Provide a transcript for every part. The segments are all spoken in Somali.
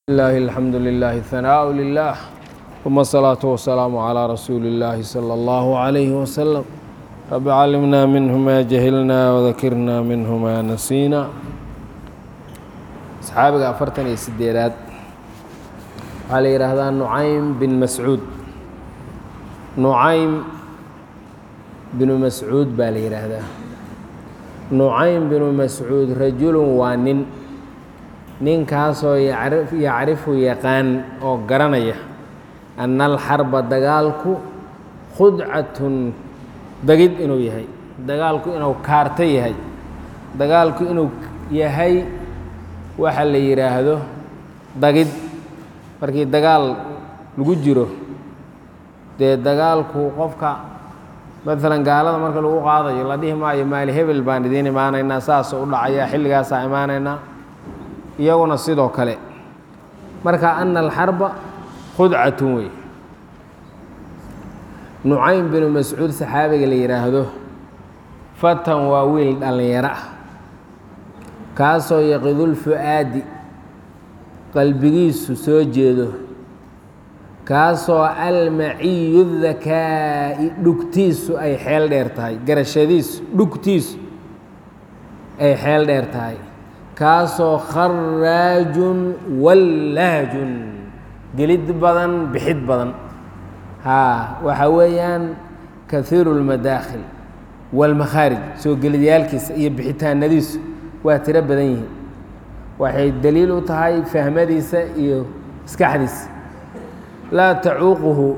الله الحمد لله الثناء لله ثم الصلاة والسلام على رسول الله صلى الله عليه وسلم رب علمنا منه ما جهلنا وذكرنا منه ما نسينا صحaabiga afartan iyo sideedaad waxaa la yidhaahdaa nucaym bin mascuud nucaym binu mascuud baa la yidhaahdaa nucaym binu mascuud rajulun waa nin ninkaasoo yacrifu yaqaan oo garanaya ana alxarba dagaalku khudcatun dagid inuu yahay dagaalku inuu kaarto yahay dagaalku inuu yahay waxa la yidhaahdo dagid markii dagaal lagu jiro dee dagaalku qofka maalan gaalada marka lagu qaadayo la dhihi maayo maali hebel baan idiin imaanaynaa saasoo u dhacaya xilligaasaa imaanaynaa iyaguna sidoo kale marka ana alxarba khudcatun wey nucaym binu mascuud saxaabiga la yidhaahdo fatan waa wiil dhallinyaro ah kaasoo yaqidulfu'aadi qalbigiisu soo jeedo kaasoo almaciyu dakaa'i dhugtiisu ay xeel dheer tahay garashadiisu dhugtiisu ay xeel dheer tahay kaasoo kharaajun wallaajun gelid badan bixid badan haa waxaa weeyaan kahiiru اlmadaakhil wاlmakhaarij soo gelidyaalkiisa iyo bixitaanadiisu waa tiro badan yihiin waxay daliil u tahay fahmadiisa iyo maskaxdiisa laa tacuuquhu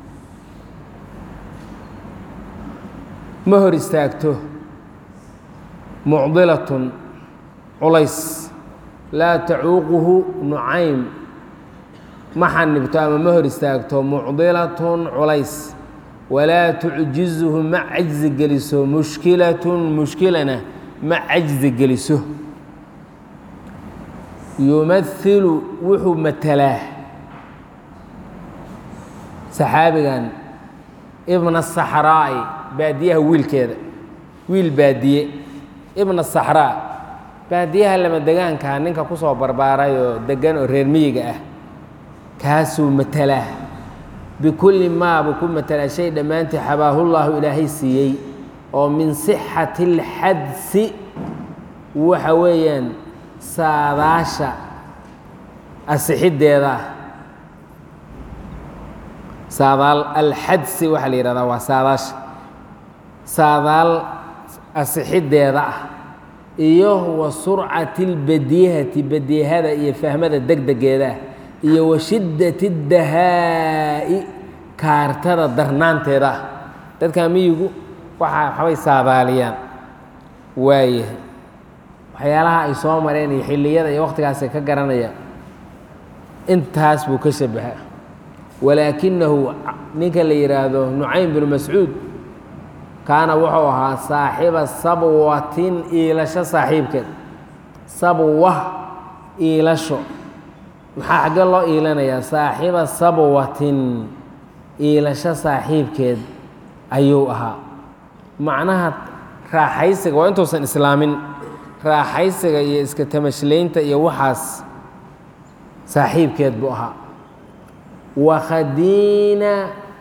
ma hor istaagto mucdilatun culays laa tacuuquhu nucaym ma xanibto ama ma hor istaagto mucdilatun culays walaa tucjizuhu ma cajzi geliso mushkilatun mushkilana ma cajzi geliso yumahilu wuxuu matalaa saxaabigan ibna saxraa'i baadiyaha wiilkeeda wiil baadiye ibna saxraa baadiyaha lama degaankaa ninka ku soo barbaaray oo degan oo reer miyiga ah kaasuu matalaa bikulli maa buu ku matalaa shay dhammaantii xabaahullaahu ilaahay siiyey oo min sixati اlxadsi waxa weeyaan saadaasha asixiddeeda ah saadaal alxadsi waxaa la yihahdaa waa saadaasha saadaal asixiddeeda ah iyo wa surcati اlbadihati badihada iyo fahmada degdegeeda ah iyo wa shiddati اdahaa'i kaartada darnaanteeda ah dadka miyigu waxa waxbay saadaaliyaan waayahay waxyaalaha ay soo mareen iyo xilliyada iyo wakhtigaasay ka garanayaan intaas buu ka shabaha walaakinahu ninka la yidhaahdo nucaym binu mascuud kaana wuxuu ahaa saaxiba sabwatin iilasho saaxiibkeed sabwa iilasho maxaa xagge loo iilanayaa saaxiba sabwatin iilasho saaxiibkeed ayuu ahaa macnaha raaxaysiga waa intuusan islaamin raaxaysiga iyo iska tamashlaynta iyo waxaas saaxiibkeed buu ahaa wakhadiina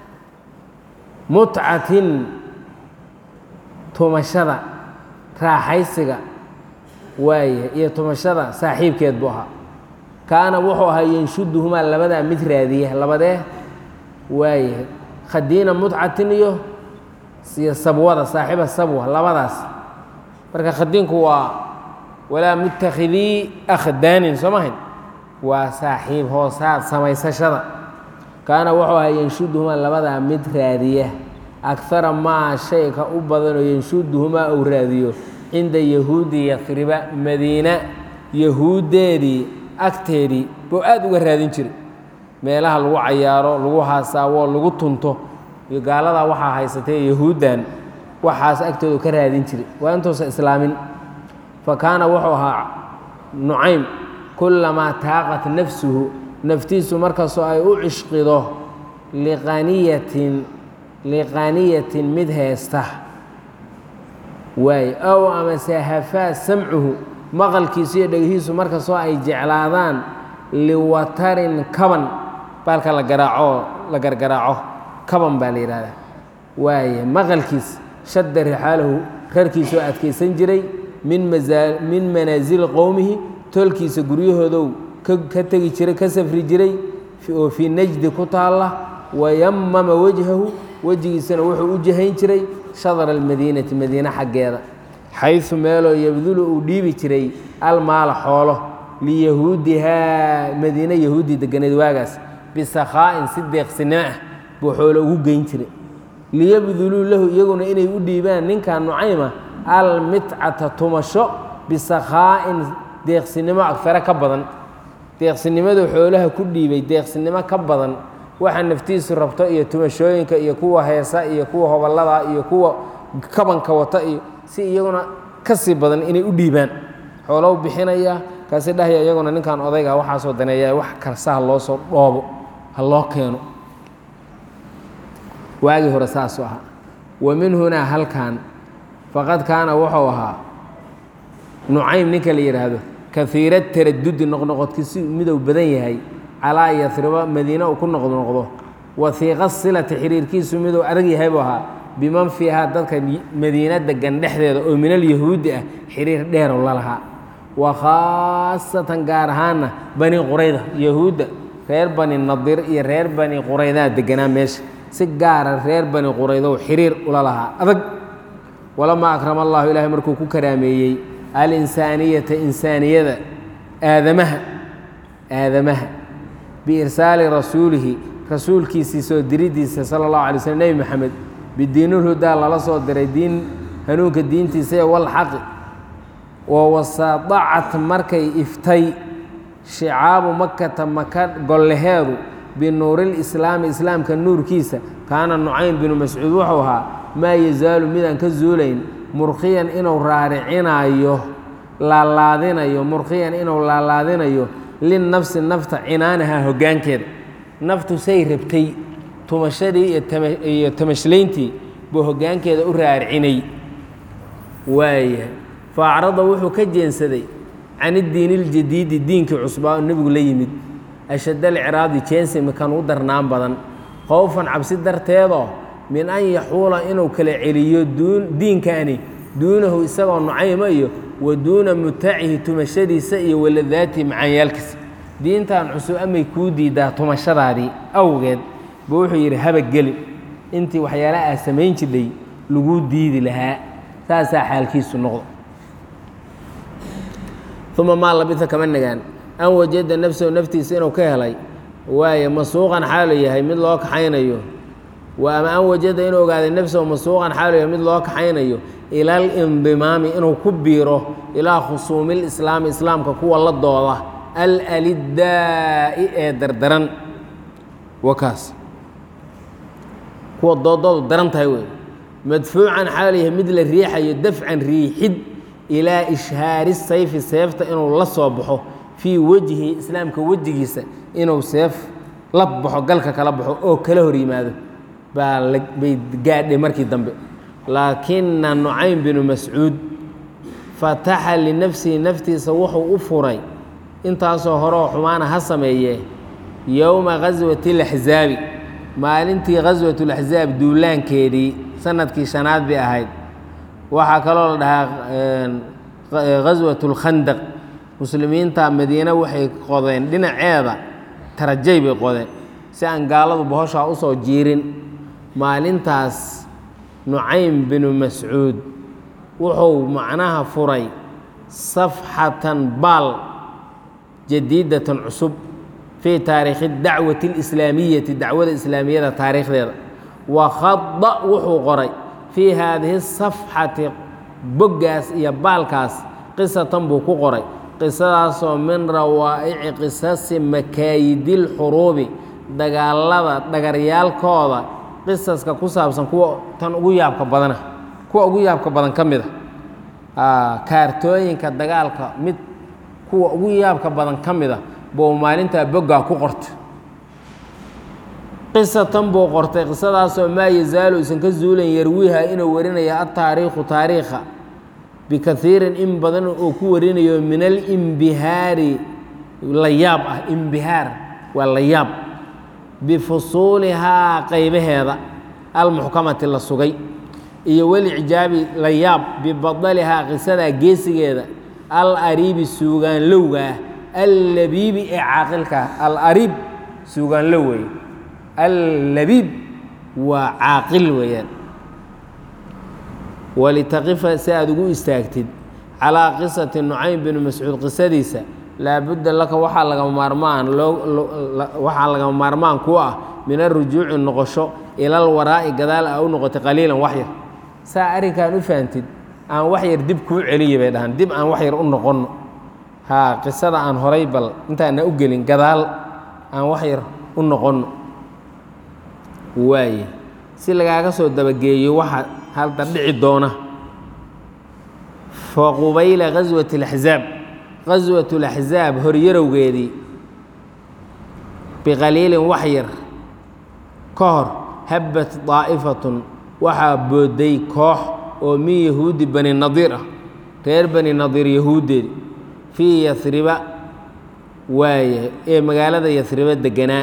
mutcatin tumashada raaxaysiga waaya iyo tumashada saaxiibkeed buu ahaa kaana wuxuu ahaa yanshuduhumaa labadaa mid raadiya labadee waaya khadiina mutcatin iyo iyo sabwada saaxiba sabwa labadaas marka khadiinku waa walaa mutakhidii akhdaanin soo mahayn waa saaxiib hoosaad samaysashada kaana wuxuu ahaa yanshuduhumaa labadaa mid raadiya akara maa shayka u badanoo yanshuduhumaa uu raadiyo cinda yahuudi yafriba madiina yahuuddeedii agteedii buu aad uga raadin jiray meelaha lagu cayaaro lagu haasaawo lagu tunto iyo gaaladaa waxaa haysatay yahuuddan waxaas agtoodu ka raadin jiray waa intuusan islaamin fa kaana wuxuu ahaa nucaym kullamaa taaqat nafsuhu naftiisu markastoo ay u cishqido liqaniyatin liqaniyatin mid heesta waay ow amase hafaa samcuhu maqalkiisu iyo dhegihiisu markastoo ay jeclaadaan liwatarin kaban baalka la garaaco la gargaraaco kaban baa la yidhahdaa waaye maqalkiis shadda rixaalahu rarkiisoo adkaysan jiray min masaa min manaasili qowmihi tolkiisa guryahoodow ka tegi jiray ka safri jiray oo fii najdi ku taalla wayamama wejhahu wejigiisana wuxuu u jahayn jiray shadra almadiinati madiine xaggeeda xaysu meeloo yabdulu uu dhiibi jiray almaala xoolo liyahuudihaa madiine yahuudi deganeed waagaas bisakhaa'in si deeqsinimo ah buu xoolo ugu geyn jiray liyabduluu lahu iyaguna inay u dhiibaan ninkan nucayma almitcata tumasho bisakhaa'in deeqsinimo agfare ka badan deeqsinimadu xoolaha ku dhiibay deeqsinimo ka badan waxa naftiisu rabto iyo tumashooyinka iyo kuwa heesa iyo kuwa hobollada iyo kuwa kabanka wata iyo si iyaguna ka sii badan inay u dhiibaan xoolo u bixinaya kaasi dhahya iyaguna ninkan odayga waxaasoo daneeya wax karsa ha loo soo dhoobo ha loo keeno waagii hore saasuu ahaa wa min hunaa halkan faqad kaana wuxuu ahaa nucaym ninka la yidhaahdo kaiira taradudi noqnoqodkiisi midou badan yahay calaa yasriba madiine uu ku noqnoqdo wahiiqa silati xiriirkiisu miduu adag yahay buu ahaa biman fiihaa dadka madiina degan dhexdeeda oo min alyahuudi ah xiriir dheerow la lahaa wa khaasatan gaar ahaanna bani qurayda yahuudda reer bani nadir iyo reer bani quraydaa deganaa meesha si gaara reer bani quraydow xiriir ula lahaa adag walamaa akrama allahu ilaahay markuu ku karaameeyey alinsaaniyata insaaniyada aadamaha aadamaha biirsaali rasuulihi rasuulkiisii soo diridiisa sala allahu alay slm nebi moxamed bidiinulhudaa lala soo diray diin hanuunka diintiisa ee walxaqi oo wasadacat markay iftay shicaabu makata maka golleheedu binuurilislaami islaamka nuurkiisa kaana nucaym binu mascuud wuxuu ahaa maa yazaalu midaan ka zuulayn murkiyan inuu raaricinayo laalaadinayo murkiyan inuu laalaadinayo linnafsi nafta cinaanaha hoggaankeeda naftu say rabtay tumashadii iyo tamashlayntii buu hoggaankeeda u raaricinay waayahay faacrada wuxuu ka jeensaday can iddiini iljadiidi diinkii cusbaa oo nebigu la yimid ashadda alciraadi jeensi mikan u darnaan badan khowfan cabsi darteedoo min an yaxuula inuu kala celiyo diinkani duunahu isagoo nucayma iyo wa duuna mutacihi tumashadiisa iyo waladaatihi macaanyaalkiisa diintan cusub amay kuu diidaa tumashadaadii awgeed buu wuxuu yidhi habageli intii waxyaala aa samayn jidhay laguu diidi lahaa saasaa xaalkiisu noqdo uma maa labisa kama nagaan an wajada nafsahu naftiisa inuu ka helay waaye masuuqan xaalu yahay mid loo kaxaynayo wa ama an wajada inuu ogaaday nafsahu masuuqan xaalu yahay mid loo kaxaynayo ila alindimaami inuu ku biiro ilaa khusuumi lislaami islaamka kuwa la dooda alaliddaa'i ee dardaran wakaas kuwa doodoodu daran tahay wey madfuucan xaalu yahay mid la riixayo dafcan riixid ilaa ishhaari sayfi seefta inuu la soo baxo fii wejhi islaamka wejigiisa inuu seef la baxo galka kala baxo oo kala hor yimaado baa bay gaadhay markii dambe laakina nucaym binu mascuud fataxa linafsihi naftiisa wuxuu u furay intaasoo hore oo xumaana ha sameeyee yowma ghaswati اlaxzaabi maalintii ghaswat اlaxzaab duulaankeedii sanadkii shanaad bay ahayd waxaa kaloo la dhahaa ghaswat اlkhandaq muslimiinta madiine waxay qodeen dhinaceeda tarajay bay qodeen si aan gaaladu bohoshaa usoo jiirin maalintaas nucaym binu mascuud wuxuu macnaha furay safxatan baal jadiidatan cusub fii taariikhi dacwati اlislaamiyati dacwada islaamiyada taariikhdeeda wa khada wuxuu qoray fii haadihi safxati boggaas iyo baalkaas qisatan buu ku qoray qisadaasoo min rawaa'ici qisasi makaayidilxuruubi dagaalada dhagaryaalkooda qisaska ku saabsan kuwa tan ugu yaabka badana kuwa ugu yaabka badan ka mid a kaartooyinka dagaalka mid kuwa ugu yaabka badan ka mid a buu maalintaa boggaa ku qortay qisatan buu qortay qisadaasoo maa yazaalu isan ka zuulan yarwiiha inuu warinaya ataariikhu taariikha bikaiirin in badan oo ku warinayo min alimbihaari la yaab ah imbihaar waa la yaab bifusuulihaa qaybaheeda almuxkamati la sugay iyo walicjaabi la yaab bibadalihaa qisadaa geesigeeda al ariibi suugaanlowgaah allabiibi ee caaqilka ah al ariib suugaanlow weeye allabiib waa caaqil weeyaan walitaqifa si aada ugu istaagtid calaa qisati nucaym bini mascuud qisadiisa laabudda laka waxaa lagama maarmaan waxaa lagama maarmaan ku ah min arujuuci noqosho ilal waraa'i gadaal a u noqotay qaliilan wax yar saa arrinkan u fahantid aan wax yar dib kuu celiya bay dhahaan dib aan wax yar u noqonno haa qisada aan horay bal intaana u gelin gadaal aan wax yar u noqonno waaye si lagaaga soo dabageeyo waxa halda dhici doona fa qubayla gaswati اlaxzaab gaswat اlaxzaab horyarowgeedii biqaliilin wax yar ka hor habbat daa'ifatun waxaa booday koox oo min yahuudi bani nadiir ah reer bani nadiir yahuuddeedi fii yasriba waaye ee magaalada yasriba deganaa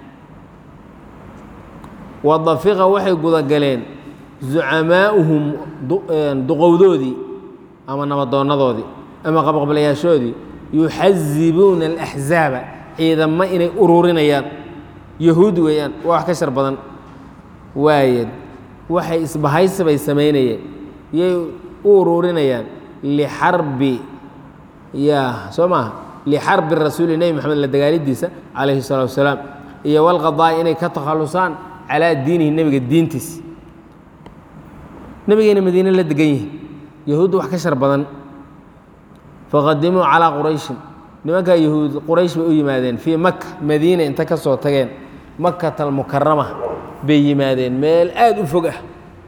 wadafiqa waxay gudagaleen zucamaa'uhum duqowdoodii ama nabaddoonnadoodii ama qabqablayaashoodii yuxazibuuna alaxzaaba ciidamo inay ururinayaan yahuud weeyaan waa wax ka shar badan waaye waxay isbahaysi bay samaynayeen yay u ururinayaan lixarbi ya soo maaha lixarbi rasuuli nebi moxamed la dagaalidiisa calayhi salaatu wasalaam iyo walqadaa'i inay ka takhallusaan calaa diinihi nebiga diintiis nebigayna madiine la degan yihin yahuudda wax ka shar badan faqadimuu calaa qurayshin nimankaa yahuud quraysh bay u yimaadeen fii maka madiina inta ka soo tageen makata almukarama bay yimaadeen meel aada u fog ah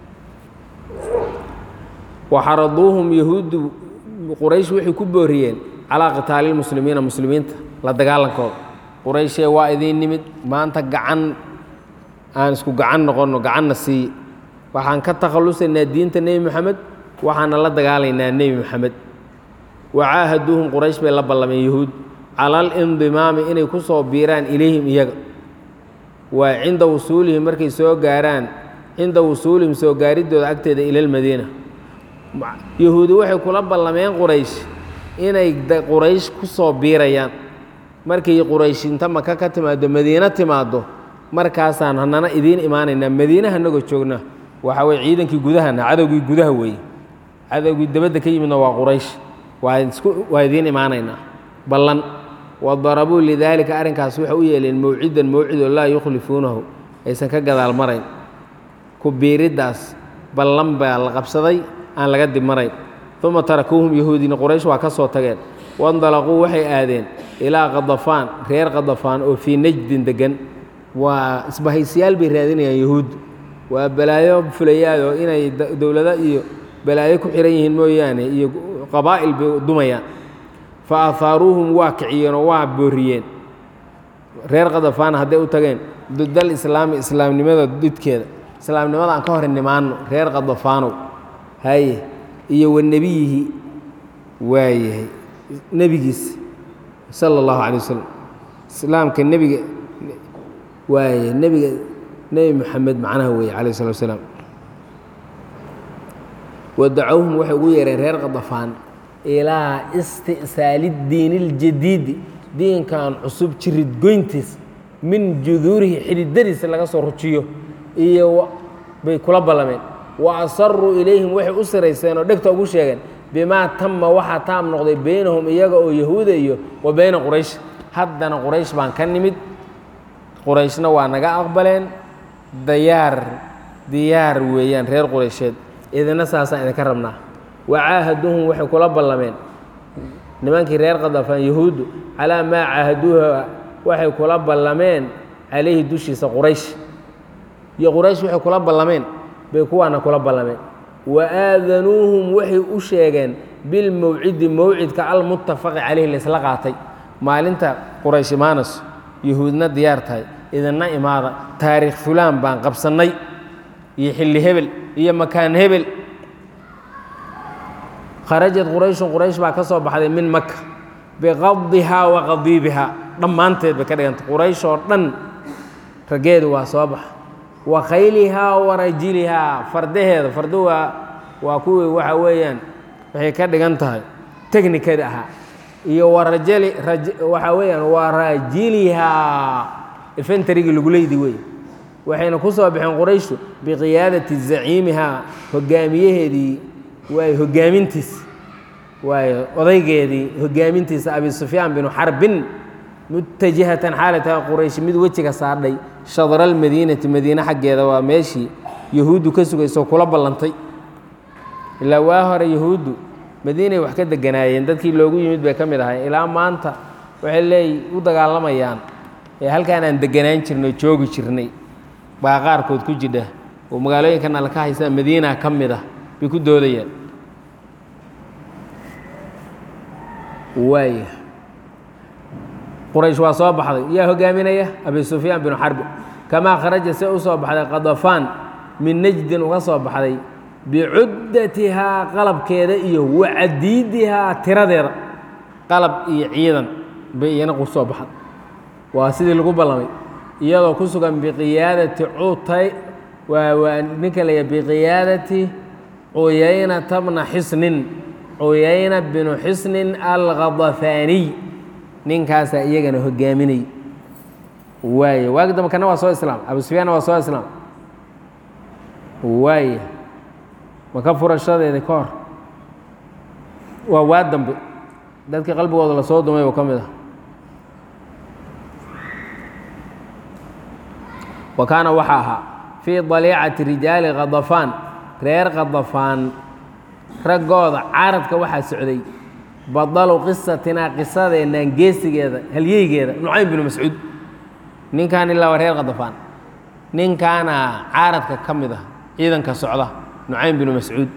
waxaraduuhum yahuuddu quraysh waxay ku booriyeen calaa qitaali lmuslimiina muslimiinta la dagaalankooda qurayshee waa idiin nimid maanta gacan aan isku gacan noqonno gacanna siiye waxaan ka takhallusaynaa diinta nebi moxamed waxaana la dagaalaynaa nebi moxamed wacaahaduuhum quraysh bay la ballameen yahuud cala alindimaami inay ku soo biiraan ilayhim iyaga waa cinda wusuulihim markay soo gaaraan cinda wusuulihim soo gaariddooda agteeda ila lmadiina yahuudi waxay kula ballameen quraysh inay quraysh ku soo biirayaan markay quraysh inta maka ka timaaddo madiino timaaddo markaasaan hanana idiin imaanaynaa madiina hanagoo joogna waxaa weye ciidankii gudahana cadowgii gudaha weeye cadowgii dabadda ka yimidna waa quraysh waa isku waa idiin imaanaynaa ballan wadarabuu lidaalika arrinkaas waxay u yeeleen mawcidan mawcidoo laa yukhlifuunahu aysan ka gadaal marayn ku biiriddaas ballan baa la qabsaday aan laga dib marayn uma tarakuuhum yahuudina quraysh waa ka soo tageen wandalaquu waxay aadeen ilaa qadafaan reer qadafaan oo fii najdin deggan waa isbahaysiyaal bay raadinayaan yahuuddu waa balaayo fulayaadoo inay dowlado iyo balaayo ku xihan yihiin mooyaane iyo qabaa'il bay dumayaan fa ahaaruuhum waa kiciyeenoo waa booriyeen reer qadafaana hadday u tageen dudal islaami islaamnimada didkeeda islaamnimada aan ka hor nimaanno reer qadafaanow haye iyo wa nebiyihi waayahay nebigiis sala allahu calay wasalam islaamka nebiga waaya nebiga nebi moxamed macnaha weeye calayh isalaat wasalaam wadacowhum waxay ugu yeereen reer qadafaan ilaa isti'saali diini اljadiidi diinkan cusub jirid goyntiis min juduurihi xididadiisa laga soo rujiyo iyo bay kula ballameen wa asaruu ilayhim waxay u sirayseen oo dhegta ugu sheegeen bimaa tama waxaa taam noqday beynahum iyaga oo yahuuda iyo wa beyna quraysh haddana quraysh baan ka nimid qurayshna waa naga aqbaleen dayaar diyaar weeyaan reer quraysheed idina saasaan idinka rabnaa wacaahaduuhum waxay kula ballameen nimankii reer qadafaan yahuuddu calaa maa caahaduuha waxay kula ballameen calayhi dushiisa quraysh iyo quraysh waxay kula ballameen bay kuwaana kula ballameen wa aadanuuhum waxay u sheegeen bilmawcidi mawcidka almuttafaqi calayhi laysla qaatay maalinta quraysh imaanayso yahuudna diyaar tahay idinna imaada taariikh fulaan baan qabsannay iyo xilli hebel iyo makaan hebel kharajad qurayshun quraysh baa ka soo baxday min maka biqadihaa wa qadiibihaa dhammaanteed bay ka dhiganta quraysh oo dhan raggeedu waa soo baxa wa khaylihaa wa rajilihaa fardaheeda fardu waa waa kuwii waxa weeyaan waxay ka dhigan tahay technikada ahaa iyo wa rajali raj waxaa weeyaan waa rajilihaa infentarigii lagu leydi wey waxayna ku soo baxeen qurayshu biqiyaadati zaciimihaa hogaamiyaheedii waay hogaamintiis waayo odaygeedii hogaamintiisa abi sufyaan binu xarbin mutajihatan xaalay tahay quraysh mid wejiga saadhay shadra almadiinati madiine xaggeeda waa meeshii yahuuddu ka sugayso kula ballantay ilaa waa hore yahuuddu madiinay wax ka deganaayeen dadkii loogu yimid bay ka mid ahay ilaa maanta waxay leey u dagaalamayaan ee halkaan aan deganaan jirnay joogi jirnay baa qaarkood ku jidha oo magaalooyinkan alla ka haysaa madiina ka mid ah bay ku doodayaan waaya quraysh waa soo baxday yaa hogaaminaya abi sufyaan binu xarbi kamaa kharaja se u soo baxday qadafaan min najdin uga soo baxday bicuddatihaa qalabkeeda iyo wacadiidihaa tiradeeda qalab iyo ciidan bay iyana ku soo baxday waa sidii lagu ballamay iyadoo ku sugan biqiyaadati cutay waa waa ninka la yahay biqiyaadati cuyaynata bna xisnin cuyayna binu xisnin alkhadafaaniy ninkaasaa iyagana hogaaminay waaya waagi dambe kana waa soo islaam abu sufyaanna waa soo islaam waaya maka furashadeeda ka hor waa waa dambe dadkii qalbigooda lasoo dumay oo ka mid ah wa kaana waxaa ahaa fii daliicati rijaali khadafaan reer khadafaan raggooda caradka waxaa socday badalu qisatinaa qisadeennan geesigeeda halyeygeeda nucaym binu mascuud ninkaan ilaa waa reer khadafaan ninkaana caaradka ka mid ah ciidanka socda nucaym binu mascuud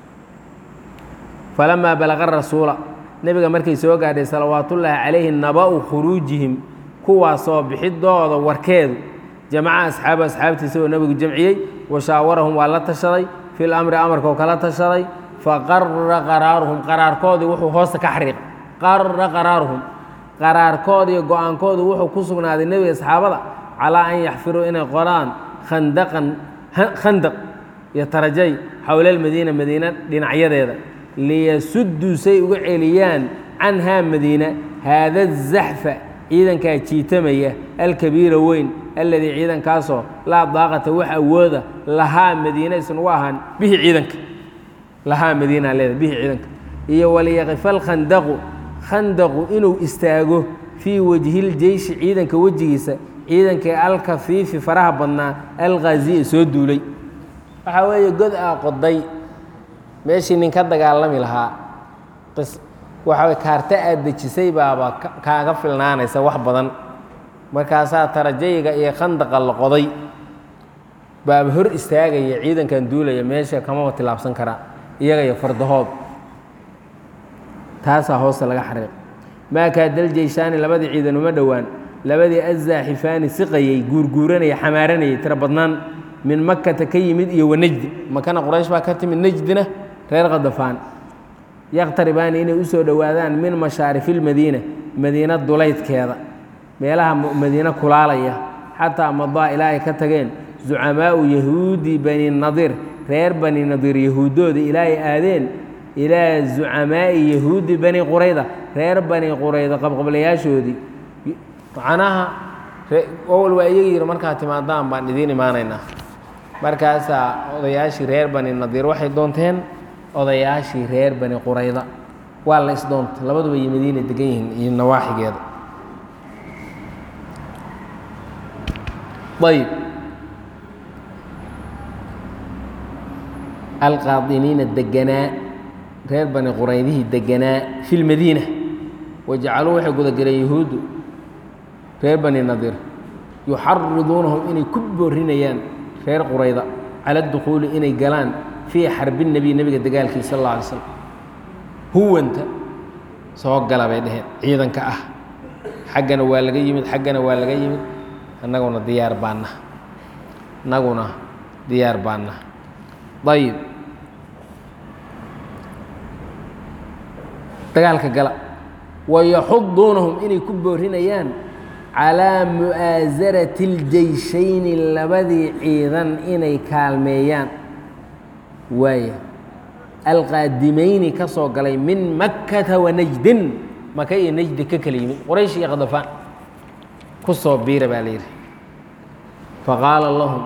falamaa balaqa rasuula nebiga markay soo gaadhay salawaatullaahi calayhi naba'u khuruujihim kuwaasoo bixidooda warkeedu jamaca asxaabu asxaabtiisa oo nebigu jamciyey wa shaawarahum waa la tashaday fil amri amarka oo kala tashaday faqarra qaraaruhum qaraarkoodii wuxuu hoosta ka xariiqay qarra qaraaruhum qaraarkoodiiyo go-aankoodu wuxuu ku sugnaaday nebiga asxaabada calaa an yaxfiruu inay qoraan khandaqan khandaq iyo tarajay xowla almadiina madiina dhinacyadeeda liyasudduu say uga celiyaan canhaa madiina haada zaxfa ciidankaa jiitamaya alkabiira weyn alladii ciidankaasoo laa daaqata wax awooda lahaa madiina isan u ahaan bihi ciidanka lahaa madiina leeda bihi ciidanka iyo waliyaqifa alkhandaqu khandaqu inuu istaago fii wajhiljeyshi ciidanka wejigiisa ciidankii alkafiifi faraha badnaa alkhaziya soo duulay waxaa weeye god aa qoday meeshii nin ka dagaalami lahaa waxaa kaarta aad dejisay baaba kaaga filnaanaysa wax badan markaasaa tarajayiga iyo khandaqa la qoday baaba hor istaagaya ciidankan duulaya meesha kamaba tilaabsan karaa iyaga iyo fardahood taasaa hoosta laga xariiq maa kaadal jeyshaani labadii ciidan uma dhowaan labadii azaaxifaani siqayey guurguuranaya xamaaranayay tiro badnaan min makata ka yimid iyo wanajdi makana quraysh baa ka timid najdina reer khadafaan yaqtaribaani inay u soo dhowaadaan min mashaarifilmadiina madiina dulaydkeeda meelaha madiine kulaalaya xataa madaa ilaa ay ka tageen zucamaau yahuudi bani nadiir reer bani nadiir yahuuddooda ilaa ay aadeen ilaa zucamaa'i yahuudi bani qurayda reer bani qurayda qabqablayaashoodii macnaha owal waa iyaga yidhi markaad timaadaan baan idiin imaanaynaa markaasaa odayaashii reer bani nadiir waxay doonteen odayaashii reer bani qurayda waa la isdoontay labaduba iyo madiina degan yihiin iyo nawaaxigeeda ayb alqaadiniina deganaa reer bani quraydihii deganaa fi lmadiina wajacaluu waxay gudageleen yahuuddu reer bani nadiir yuxariduunahum inay ku boorinayaan reer qurayda cala adukhuuli inay galaan fii xarbi nebiy nebiga dagaalkiisa sal alla alay slam huwanta soo gala bay dheheen ciidanka ah xaggana waa laga yimid xaggana waa laga yimid annaguna diyaar baanna annaguna diyaar baanna ayib dagaalka gala wayaxuduunahum inay ku boorinayaan calaa mu'aasarati اljeyshayni labadii ciidan inay kaalmeeyaan waaya alqaadimayni ka soo galay min makkata wanajdin maka iyo najdi ka kala yimid qoraysh iyo khadafaan ku soo biira baa la yidhi faqaala lahum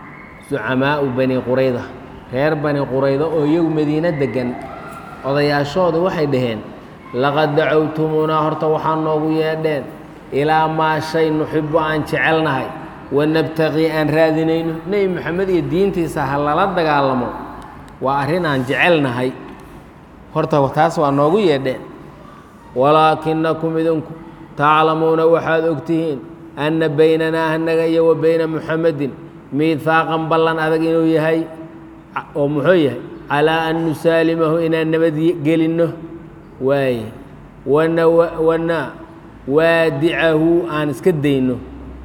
zucamaau bani qurayda reer bani quraydo oo iyagu madiino degan odayaashooda waxay dhaheen laqad dacowtumuunaa horta waxaa noogu yeedheen ilaa maa shay nuxibu aan jecelnahay wanabtaqii aan raadinayno nebi moxamed iyo diintiisa ha lala dagaalamo waa arrin aan jecelnahay horta taas waa noogu yeedheen walaakinakum idinku taclamuuna waxaad ogtihiin anna baynanaa annaga iyo wa bayna muxamedin miihaaqan ballan adag inuu yahay oo muxuu yahay calaa an nusaalimahu inaan nabadgelinno waaye wana wana waadicahu aan iska dayno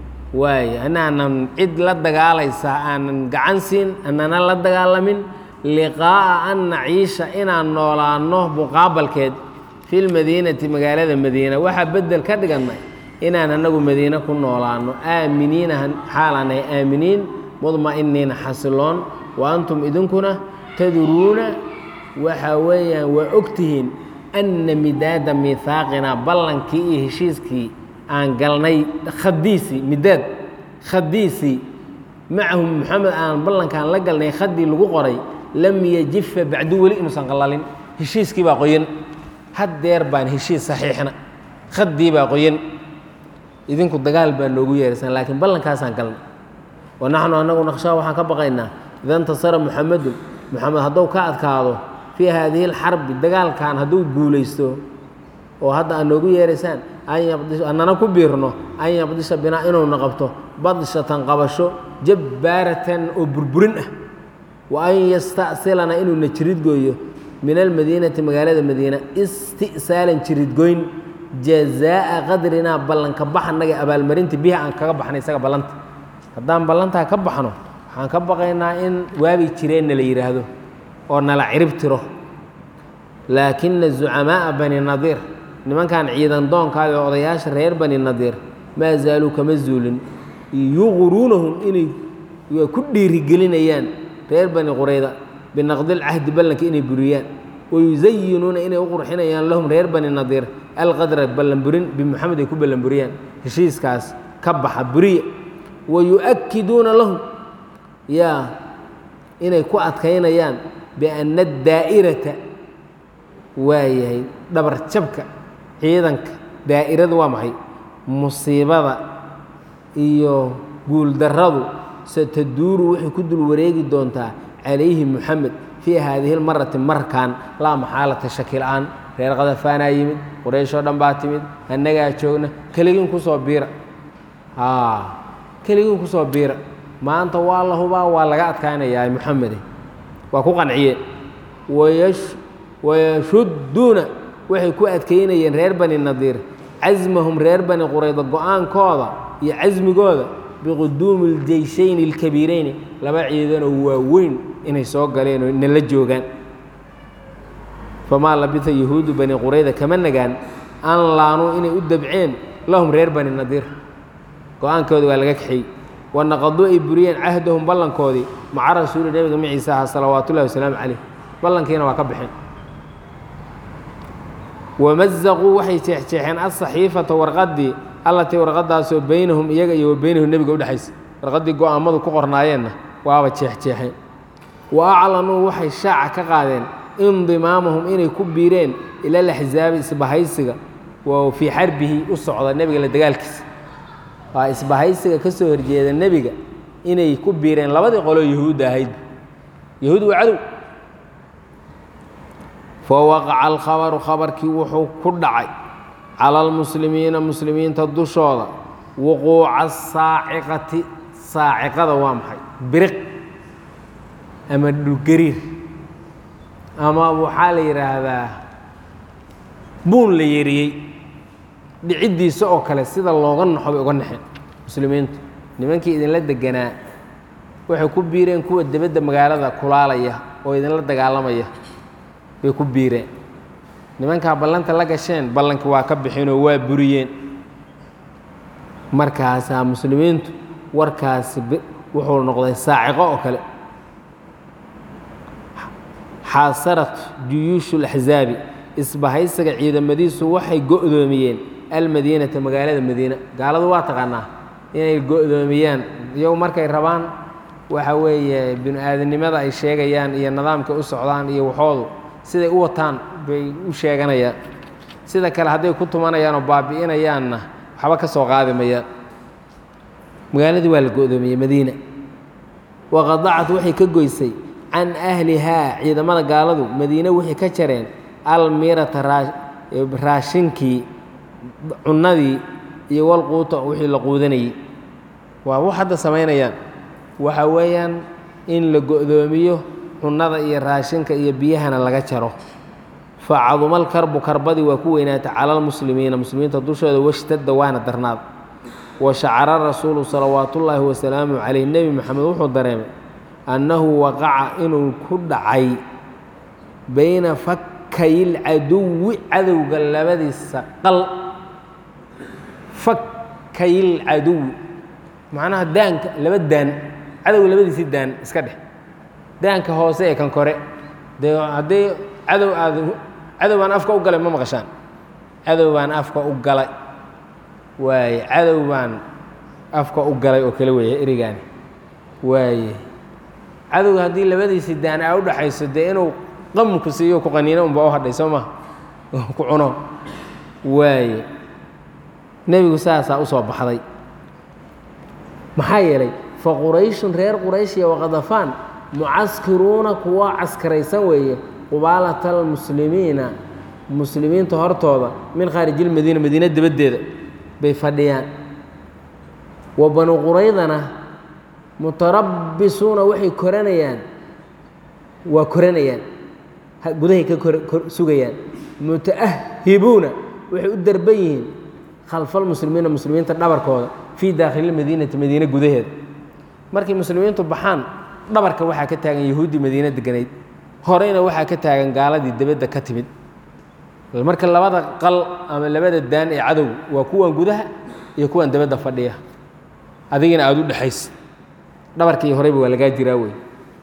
waaye anaanan cid la dagaalaysa aanan gacan siin anana la dagaalamin liqaa'a an naciisha inaan noolaanno muqaabalkeed fi lmadiinati magaalada madiina waxaa bedel ka dhigannay inaan anagu madiine ku noolaanno aaminiina xaalaanahay aaminiin mudma'iniina xasiloon wa antum idinkuna tadruuna waxa weeyaan waa ogtihiin anna midaada miihaaqina ballankii iyo heshiiskii aan galnay khadiisii midaad khadiisii macahu moxamed aan ballankaan la galnay khadii lagu qoray lam yajifa bacdu weli inuusan qallalin heshiiskii baa qoyan haddeer baan heshiis saxiixna khadii baa qoyan idinku dagaal baa noogu yeeraysan laakiin ballankaasaan galnay wa naxnu annagu naqshaa waxaan ka baqaynaa ida intasara muxamedun moxamed hadduu ka adkaado fii haadihi alxarbi dagaalkan hadduu guulaysto oo hadda aad noogu yeeraysaan annana ku biirno an yabdisha binaa inuuna qabto badshatan qabasho jabbaaratan oo burburin ah wa an yasta'silana inuuna jiridgooyo min almadiinati magaalada madiina isti'saalan jiridgoyn jazaa'a qadrinaa ballanka baxanaga abaalmarinta bihi aan kaga baxnay isaga ballanta haddaan ballantaa ka baxno waxaan ka baqaynaa in waabi jireenna la yidhaahdo oo nala cirib tiro laakina zucamaa'a bani nadiir nimankan ciidan doonkaada ee odayaasha reer bani nadiir maa zaaluu kama zuulin yuqruunahum inay ku dhiirigelinayaan reer bani qurayda binaqdilcahdi ballanka inay buriyaan wayusayinuuna inay u qurxinayaan lahum reer bani nadiir alqadra ballanburin bimuxamed ay ku ballanburiyaan heshiiskaas ka baxa buriya wayu'akkiduuna lahum yaa inay ku adkaynayaan bianna daa'irata waayahay dhabar jabka ciidanka daa'iradu waa maxay musiibada iyo guuldarradu sataduuru waxay ku dul wareegi doontaa calayhi muxamed fii haadihi lmarati markan laa maxaalata shaki la'aan reer khadafaanaa yimid qurayshoo dhan baa timid annagaa joogna keligiin kusoo biira keligiin kusoo biira maanta waa la hubaa waa laga adkaanayaa muxamede waa ku qanciyeen wayashudduuna waxay ku adkaynayeen reer bani nadiir casmahum reer bani qurayda go-aankooda iyo casmigooda biquduumi اljeyshayni اlkabiirayni laba ciidanoo waaweyn inay soo galeen oo nala joogaan famaa labisa yahuudu bani qurayda kama nagaan an laanuu inay u dabceen lahum reer bani nadiir go-aankooda waa laga kaxeeyey wanaqaduu ay buriyeen cahdahum ballankoodii maca rasuuli nebiga maciisa aha salawaat ullahi wasalaamu calayh ballankiina waa ka baxeen wamazaquu waxay jeexjeexeen asaxiifata warqaddii allatii warqadaasoo beynahum iyaga iyo wa beynahu nebiga udhexaysa warqaddii go-aamadu ku qornaayeenna waaba jeexjeexeen wa aclanuu waxay shaaca ka qaadeen indimaamahum inay ku biireen ila laxsaabi isbahaysiga waa fii xarbihi u socda nebiga la dagaalkiisa waa isbahaysiga ka soo horjeeda nebiga inay ku biireen labadii qoloo yahuudda ahayd yahuud waa cadow fawaqaca alkhabaru khabarkii wuxuu ku dhacay cala almuslimiina muslimiinta dushooda wuquuca asaaciqati saaciqada waa maxay biriq ama dhulgariir ama waxaa la yidhaahdaa buun la yeriyey dhiciddiisa oo kale sida looga naxo bay uga naxeen muslimiintu nimankii idinla deganaa waxay ku biireen kuwa debadda magaalada kulaalaya oo idinla dagaalamaya bay ku biireen nimankaa ballanta la gasheen ballanki waa ka bixinoo waa buriyeen markaasaa muslimiintu warkaasi wuxuu noqday saaciqo oo kale xaasarat juyuushu laxsaabi isbahaysiga ciidamadiisu waxay go'doomiyeen almadiinata magaalada madiina gaaladu waa taqaanaa inay go'doomiyaan iyagu markay rabaan waxa weeye binu aadamnimada ay sheegayaan iyo nidaamkay u socdaan iyo waxoodu siday u wataan bay u sheeganayaan sida kale hadday ku tumanayaan oo baabi'inayaanna waxba ka soo qaadi mayaan magaaladii waa la go'doomiyey madiina waqadacat waxay ka goysay can ahlihaa ciidamada gaaladu madiine waxay ka jareen almirata raashinkii cunnadii iyo walquuta wixii la quudanayey waa wax hadda samaynayaan waxa weeyaan in la go'doomiyo cunnada iyo raashinka iyo biyahana laga jaro facadumal karbu karbadii waa ku weynaatay cala almuslimiina muslimiinta dushooda washtadda waana darnaad wa shacara rasuulu salawaatullaahi wasalaamu calayh nebi moxamed wuxuu dareemay annahu waqaca inuu ku dhacay bayna fakkayilcaduwi cadowga labadiisa qal fakkayilcaduwi macnaha daanka laba daan cadowga labadiisii daan iska dheh daanka hoose ee kan kore dee haddii cadow aad cadow baan afka u galay ma maqashaan cadow baan afka u galay waaye cadow baan afka u galay oo kale weeye erigaani waaye cadowga haddii labadiisii daan aa u dhaxayso dee inuu qamku siiyo ku qaniino unba u hadhay soo maha ku cuno waaye nebigu saasaa u soo baxday maxaa yeelay fa qurayshun reer qurayshiya waqadafaan mucaskiruuna kuwa caskaraysan weeye qubaalata almuslimiina muslimiinta hortooda min khaarijilmadiina madiina dibaddeeda bay fadhiyaan wa banu quraydana mutarabbisuuna waxay koranayaan waa koranayaan gudahay ka sugayaan muta'ahibuuna waxay u darban yihiin khalfalmuslimiina muslimiinta dhabarkooda fii daakhililmadiinati madiine gudaheeda markay muslimiintu baxaan dhabarka waxaa ka taagan yahuuddii madiine deganayd horeyna waxaa ka taagan gaaladii dibadda ka timid marka labada qal ama labada daan ee cadow waa kuwan gudaha iyo kuwan dibadda fadhiya adigina aada u dhexaysa dhabarkii horeyba waa lagaa jiraa wey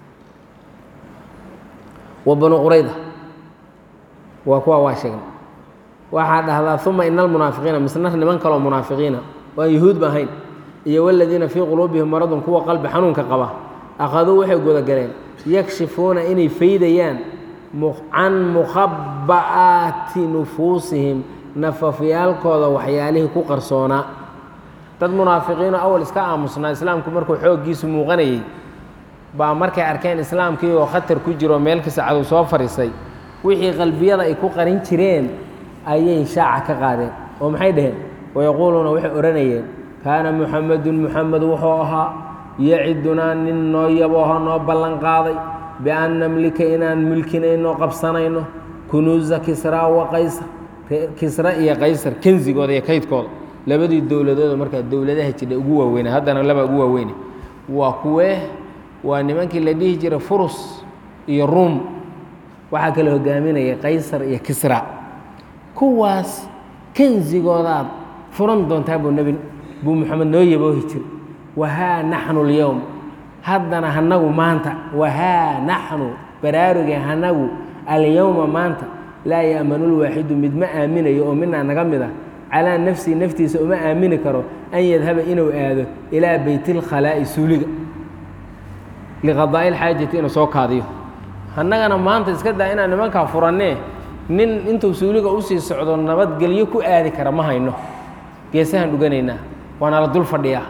wa banu qurayda waa kuwa waa sheegna waxaa dhahdaa uma ina almunaafiqiina misna niman kaloo munaafiqiina waan yahuud ba ahayn iyo waladiina fii quluubihim maradun kuwa qalbi xanuunka qaba akhaduu waxay gudagaleen yakshifuuna inay faydayaan can mukhaba'aati nufuusihim nafafyaalkooda waxyaalihii ku qarsoonaa dad munaafiqiino awal iska aamusnaa islaamku markuu xooggiisu muuqanayey baa markay arkeen islaamkii oo khatar ku jiro meel kasta cadow soo fadhiisay wixii qalbiyada ay ku qarin jireen ayay shaaca ka qaadeen oo maxay dhaheen wayaquuluuna waxay odhanayeen kaana muxamedun muxamed wuxuu ahaa yacidunaa nin noo yabooho noo ballan qaaday bian namlika inaan mulkinayno qabsanayno kunuusa kisraa wa qaysar kisra iyo qaysar kensigooda iyo kaydkooda labadii dowladooda markaa dowladaha jidha ugu waaweyna haddana laba ugu waaweyne waa kuwee waa nimankii la dhihi jiray furus iyo ruum waxaa kala hogaaminaya qaysar iyo kisra kuwaas kensigoodaad furan doontaa buu nebi buu moxamed noo yaboohi jir wahaa naxnu اlyowm haddana hanagu maanta wahaa naxnu baraaruge hanagu alyowma maanta laa ya'manu lwaaxidu mid ma aaminayo oo minaa naga mid ah calaa nafsihi naftiisa uma aamini karo an yadhaba inuu aado ilaa beyt اlkhalaa'i suuliga liqadaa'i اlxaajati inuu soo kaadiyo annagana maanta iska daa inaan nimankaa furannee nin intuu suuliga usii socdo nabadgelyo ku aadi kara ma hayno geesahaan dhuganaynaa waana la dul fadhiyaa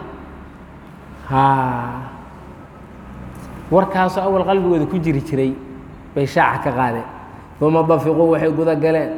warkaasoo awal qalbigooda ku jiri jiray bay shaaca ka qaadeen uma dafiquu waxay guda galeen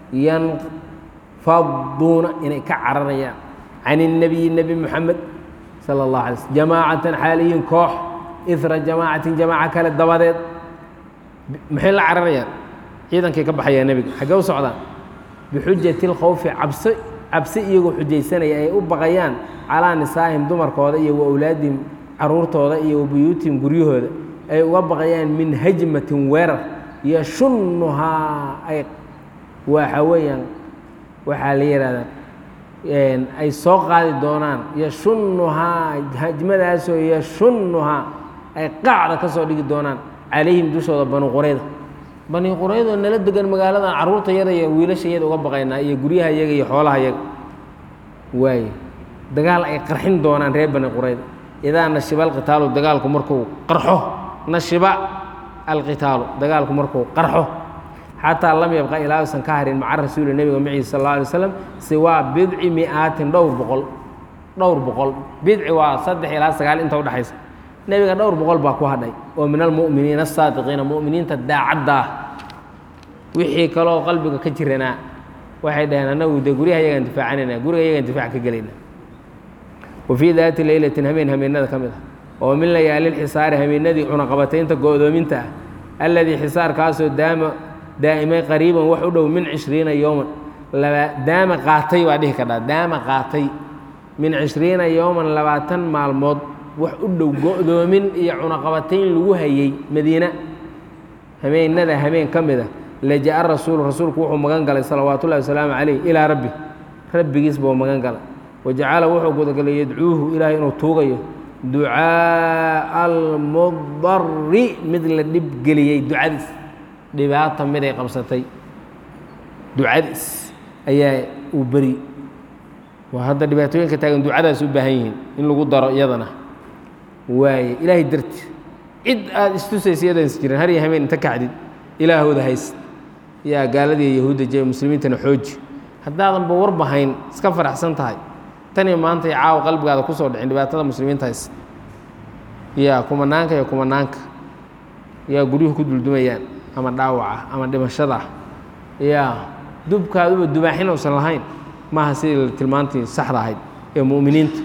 yanfaduuna inay ka cararayaan can الnabiyi nebi moxamed salى اllah alay slm jamaacatan xaaliyin koox ira jamaacatin jamaaca kale dabadeed maxay la cararayaan ciidankay ka baxayaan nebiga xaggee u socdaan bixujati اlkhawfi cabsi cabsi iyagoo xujaysanaya ay u baqayaan calaa nisaa'ihim dumarkooda iyo wa awlaadihim caruurtooda iyo wa buyuutihim guryahooda ay uga baqayaan min hajmatin weerar yashunnuhaa ay waxa weeyaan waxaa la yidhahdaa ay soo qaadi doonaan yashunnuhaa hajmadaasoo yashunnuhaa ay qaacda ka soo dhigi doonaan calayhim dushooda banu qurayda bani quraydoo nala degan magaaladan carruurta yada iyo wiilasha yada uga baqaynaa iyo guryaha yaga iyo xoolaha yaga waaye dagaal ay qarxin doonaan reer bani qurayda idaa nashiba alqitaalu dagaalku markuu qarxo nashiba alqitaalu dagaalku markuu qarxo xataa lam yabqa ilaa usan ka harin maca rasuuli nebiga maciisa sal alla alay slam siwaa bidci mi'aatin dhowr boqol dhowr boqol bidci waa saddex ilaa sagaal inta udhexaysa nebiga dhowr boqol baa ku hadhay oo min almu'miniina asaadiqiina mu'miniinta daacadda ah wixii kaloo qalbiga ka jiranaa waxay dhaheen annagu dee guryaha yagaan difaacanayna guriga yagaan difaac ka gelayna wa fii daati leylatin hameen hameenada ka mid ah oo min layaalilxisaari hameenadii cunaqabataynta go'doominta ah alladii xisaarkaasoo daama daa'imay qariiban wax u dhow min cishriina yowman laba daama qaatay baa dhihi kadhaa daama qaatay min cishriina yowman labaatan maalmood wax u dhow go'doomin iyo cunaqabatayn lagu hayey madiina hameenada hameen ka mid a laja'a rasuulu rasuulku wuxuu magan galay salawaatu ullahi wasalaamu calayh ilaa rabbi rabbigiis buu magan galay wajacala wuxuu gudagalay yadcuuhu ilaahay inuu tuugayo ducaa'a almudari mid la dhibgeliyey ducadiis dhibaata miday qabsatay ducadiis ayaa uu beri waa hadda dhibaatooyinka taagan ducadaas u baahan yihiin in lagu daro iyadana waaye ilaahay darti cid aada istusaysa iyadans jirin har iyo hameen inta kacdid ilaahooda hayst yaa gaaladii yahuudda jee muslimiintana xooji haddaadanba warbahayn iska faraxsan tahay tan iyo maanta iyo caawa qalbigaada kusoo dhicin dhibaatada muslimiinta hayst yaa kumanaanka iyo kumanaanka yaa guryuhu ku duldumayaan ama dhaawaca ama dhimashada yaa dubkaaduba dubaaxin uusan lahayn maaha sidii tilmaantii saxda ahayd ee mu'miniinta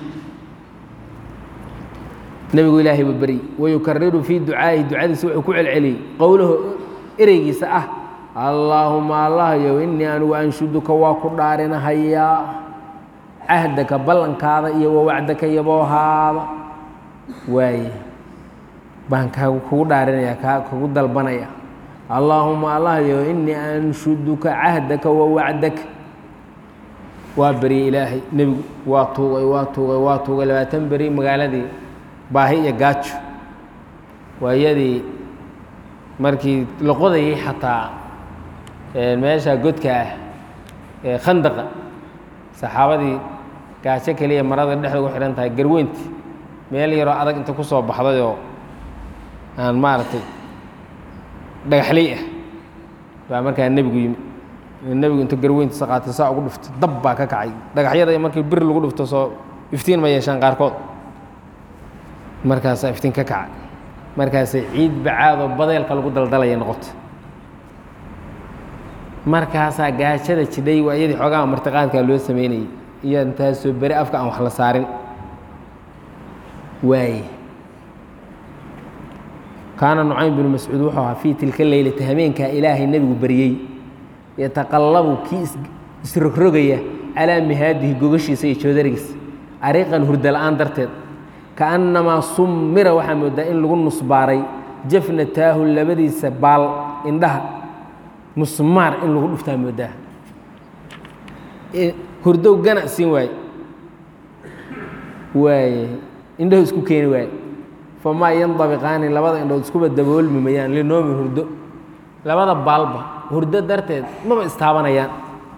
nebigu ilaahay buu beryey wayukariru fii ducaa'ihi ducadiisa wuxuu ku celceliyey qowlahu ereygiisa ah allaahuma allahyow innii anigu anshuduka waa ku dhaarinahayaa cahdaka ballankaada iyo wawacdaka yaboohaada waaye baan kaa kugu dhaarinaya kaa kugu dalbanaya allaahuma allahyow innii anshuduka cahdaka wawacdaka waa beryey ilaahay nebigu waa tuugay waa tuugay waa tuugay labaatan beri magaaladii baahi iyo gaajo waayadii markii la qodayay xataa meesha godka ah ee khandaqa saxaabadii gaajo keliya marada dhexda ugu xidhan tahay garweynti meel yaroo adag inta ku soo baxdayoo aan maaragtay dhagaxley ah baa markaa nebigu yimi nebigu inta garweyntiisa qaatay saa ugu dhuftay dab baa ka kacay dhagaxyada markii bir lagu dhufto soo iftiin ma yeeshaan qaarkood markaasaa iftiin ka kaca markaasay ciid bacaadoo badeelka lagu daldalaya noqotay markaasaa gaajada jidhay waa iyadii xoogaha martiqaadkaa loo sameynayay iyo intaasoo beri afka aan wax la saarin waaye kaana nucaym binu mascuud wuxuu ahaa fii tilka leylati hameenkaa ilaahay nebigu baryey yataqallabu kii isrogrogaya calaa mihaadihi gogashiisa iyo joodarigiisa ariiqan hurda la-aan darteed kaannamaa summira waxaa moodaa in lagu nusbaaray jafnataahu labadiisa baal indhaha musmaar in lagu dhuftaa moodaa hurdow gana siin waaye waaye indhahu isku keeni waaye famaa yandabiqaani labada indhood iskuba daboolmi mayaan linoomi hurdo labada baalba hurdo darteed maba istaabanayaan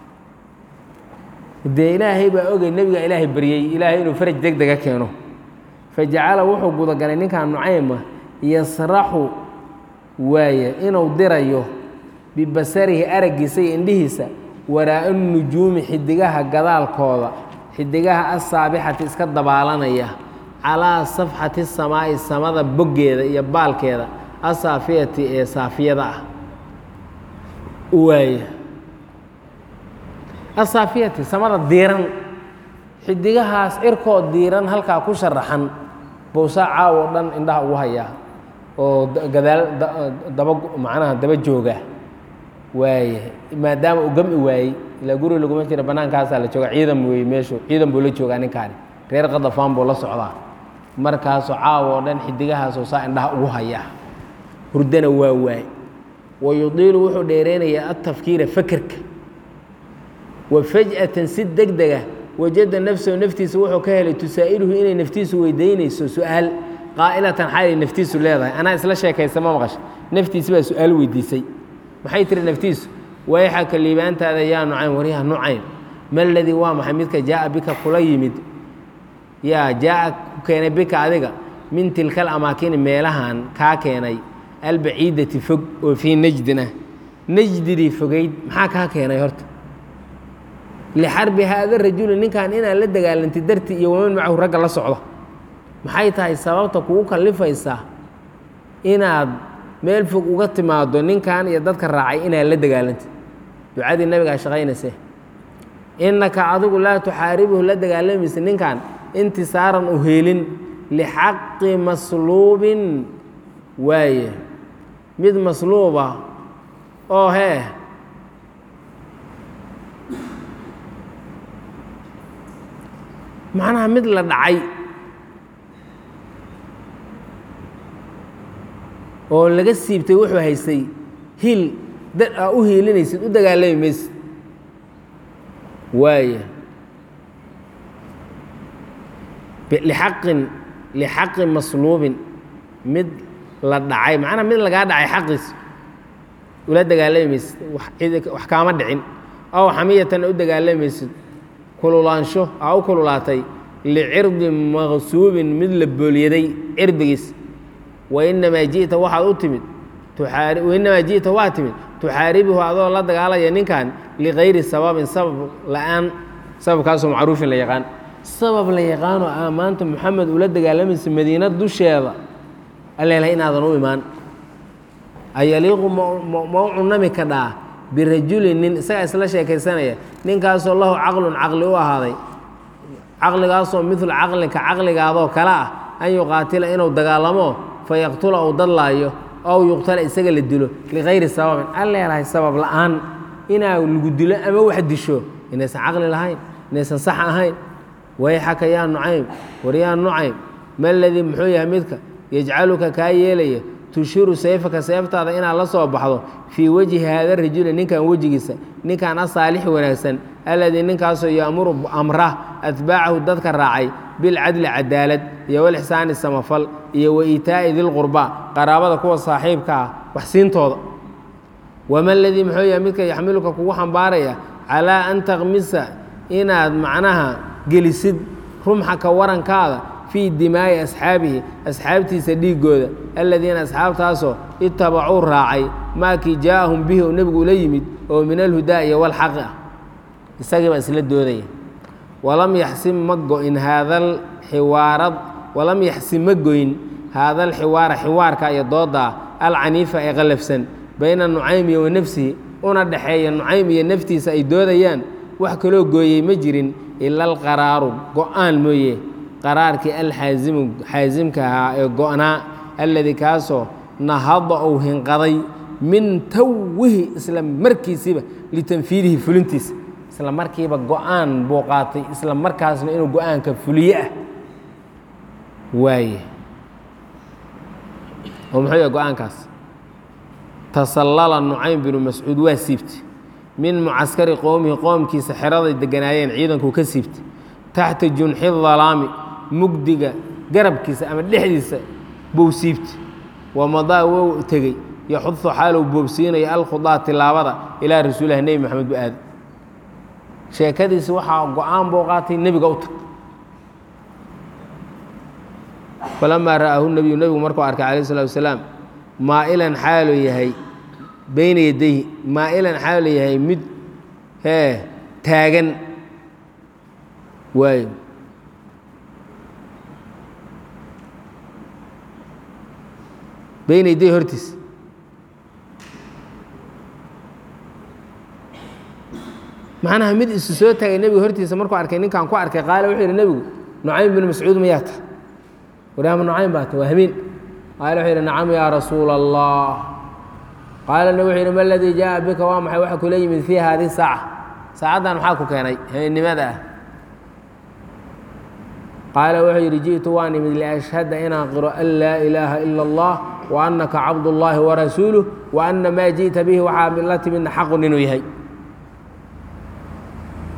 dee ilaahay baa ogay nebiga ilaahay baryey ilaahay inuu faraj deg dega keeno fajacala wuxuu gudagalay ninkan nucayma yasraxu waaye inuu dirayo bibasarihi araggiisa iyo indhihiisa waraa'a nujuumi xidigaha gadaalkooda xidigaha asaabixati iska dabaalanaya calaa safxati samaa'i samada boggeeda iyo baalkeeda asaafiyati ee saafiyada ah waaye asaafiyati samada diiran xidigahaas irkoo diiran halkaa ku sharaxan bowsaa caaw oo dhan indhaha ugu hayaa oo gadaal daba macnaha daba jooga waaye maadaama uu gami waayey ilaa guri laguma jira bannaankaasaa la jooga ciidan weeye meeshu ciidan buu la joogaa ninkaani reer qadafaan buu la socdaa markaasoo caaw oo dhan xidigahaasoo saa indhaha ugu hayaa hurdana waa waay wa yudiilu wuxuu dheereynayaa atafkiira fekerka wa faj'atan si deg dega wajada nafsahu naftiisa wuxuu ka helay tusaa'iluhu inay naftiisu weydiinayso su-aal qaa'ilatan xaalay naftiisu leedahay anaa isla sheekaysa ma maqasha naftiisi baa su-aal weydiisay maxay tiri naftiisu wayxaka liibaantaada yaa nucaym waryaha nucaym ma ladii waa maxay midka jaa'a bika kula yimid yaa jaa'a ku keenay bika adiga min tilka alamaakini meelahan kaa keenay albaciidati fog oo fii najdin ah najdidii fogayd maxaa kaa keenay horta lixarbi haada rajuli ninkan inaad la dagaalantay dartii iyo waman macahu ragga la socda maxay tahay sababta kugu kallifaysaa inaad meel fog uga timaado ninkan iyo dadka raacay inaad la dagaalantay ducadii nabigaa shaqaynayse innaka adigu laa tuxaaribuhu la dagaalamaysa ninkan intisaaran u heelin lixaqi masluubin waaye mid masluuba oo hee macnaha mid la dhacay oo laga siibtay wuxuu haystay hil dad aa u hiilinaysid u dagaalami maysid waaya lixaqin lixaqi masluubin mid la dhacay macnaha mid lagaa dhacay xaqiis ula dagaalami maysid wax kaama dhicin aw xamiyatan u dagaalamaysid kululaansho aa u kululaatay licirdi maqsuubin mid la boolyaday cirdigiis wainamaa ji'ta waxaad u timid wainamaa ji'ta waa timid tuxaaribuhu adoo la dagaalaya ninkan ligayri sababin sabab la'aan sababkaasoo macruufin la yaqaan sabab la yaqaanoo aa maanta moxamed ula dagaalamaysa madiina dusheeda aleelahay inaadan u imaan ayaliiqu ma u cunami kadhaa birajulin nin isagaa isla sheekaysanaya ninkaasoo lahu caqlun caqli u ahaaday caqligaasoo midlu caqlinka caqligaadoo kale ah an yuqaatila inuu dagaalamo fa yaqtula uu dadlaayo ow yuqtala isaga la dilo ligayri sababin an leelahay sabab la'aan inaa lagu dilo ama wax disho inaysan caqli lahayn inaysan sax ahayn wayxaka yaa nucaym war yaa nucaym ma ladii muxuu yahay midka yajcaluka kaa yeelaya tushiru sayfaka seeftaada inaad la soo baxdo fii wejhi haada rajuli ninkan wejigiisa ninkan asaalixi wanaagsan alladii ninkaasoo yaamuru amra atbaacahu dadka raacay bilcadli cadaalad iyo walixsaani samafal iyo wa iitaa'i dilqurba qaraabada kuwa saaxiibka ah waxsiintooda wama ladii muxuu yahay midka yaxmiluka kugu xambaaraya calaa an takmisa inaad macnaha gelisid rumxaka warankaada fii dimaa'i asxaabihi asxaabtiisa dhiiggooda aladiina asxaabtaasoo itabacuu raacay maakii jaa'ahum bihi oo nebigu ula yimid oo min alhudaa iyo walxaqi ah isagiibaa isla doodaya walam yaxsim ma go'in haadal xiwaarad walam yaxsim ma goyn haadal xiwaara xiwaarka iyo doodaa alcaniifa ee qallafsan bayna nucaymi wa nafsihi una dhexeeya nucaym iyo naftiisa ay doodayaan wax kaloo gooyey ma jirin ila alqaraaru go'aan mooye qaraarkii alxaasimu xaasimka ahaa ee go'naa alladii kaasoo nahada ou hinqaday min tawihi isla markiisiiba litanfiidihi fulintiisa isla markiiba go'aan buu qaatay isla markaasna inuu go'aanka fuliye ah waaye oo muxuu yahay go-aankaas tasallala nucaym binu mascuud waa siibtay min mucaskari qowmihi qoomkiisa xeraday deganaayeen ciidankuu ka siibtay taxta junxi dalaami mugdiga garabkiisa ama dhexdiisa buu siibtay wamadaa wou tegey yaxudu xaalow boobsiinaya alkhudaa tilaabada ilaa rasuulilah nebi maxamed bu aada sheekadiisi waxaa go-aan buu qaatay nebiga u tag falamaa ra'aahu nebiyu nebigu markuu arkay calayh salatu wasalaam maa'ilan xaaluu yahay beyna yadayhi maa'ilan xaaluu yahay mid hee taagan waayo beyna yadayhi hortiis macnaha mid isu soo taagay nebiga hortiisa markuu arkay ninkan ku arkay qaale wuxuu yidhi nebigu nucaym binu mascuud mayaa ta waryaama nucaym baa ta waa hamiin qaale wuxuu yidhi nacam yaa rasuula allah qaala nebi wuxuu yidhi ma aladii jaa'a bika waa maxay waxa kula yimid fii haadihi saaca saacaddan maxaa ku keenay habeennimada ah qaala wuxuu yidhi ji'tu waan imid liashhada inaan qiro an laa ilaaha ila allah wa annaka cabdullaahi warasuuluh wa anna maa ji'ta bihi waxaa la timidna xaqun inuu yahay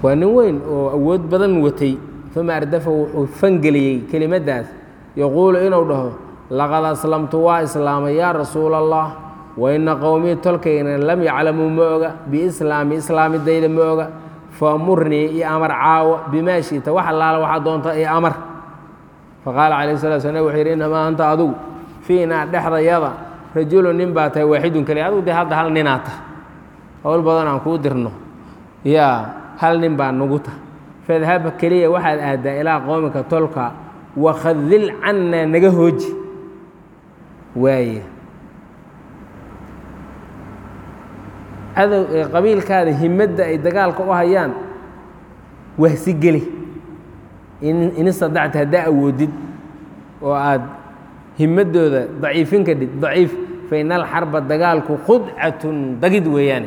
waa nin weyn oo awood badan watay uma ardafa wuxuu fangeliyey kelimaddaas yaquulu inuu dhaho laqad aslamtu waa islaamay yaa rasuula allah wa ina qowmii tolkayna lam yaclamuu ma oga biislaami islaamidayda ma oga faamurnii iyo amar caawo bimaa shi'ta wax allaala waxaa doonta iyo amar faqaala calayh salatu slam nabig wuxuu yidhi innamaa anta adugu fiinaa dhexdayada rajulun nin baa tahay waaxidun keliya adugu dee hadda hal ninaa tah howl badan aan kuu dirno yaa hal nin baa nugu tah fadhab keliya waxaad aaddaa ilaa qoomika tolka wakhadil cannaa naga hooji waaye cadow ee qabiilkaada himadda ay dagaalka u hayaan wahsi geli in istadacta haddaa awoodid oo aad himadooda daciifin kadhid daciif fa ina alxarba dagaalku khudcatun dagid weeyaane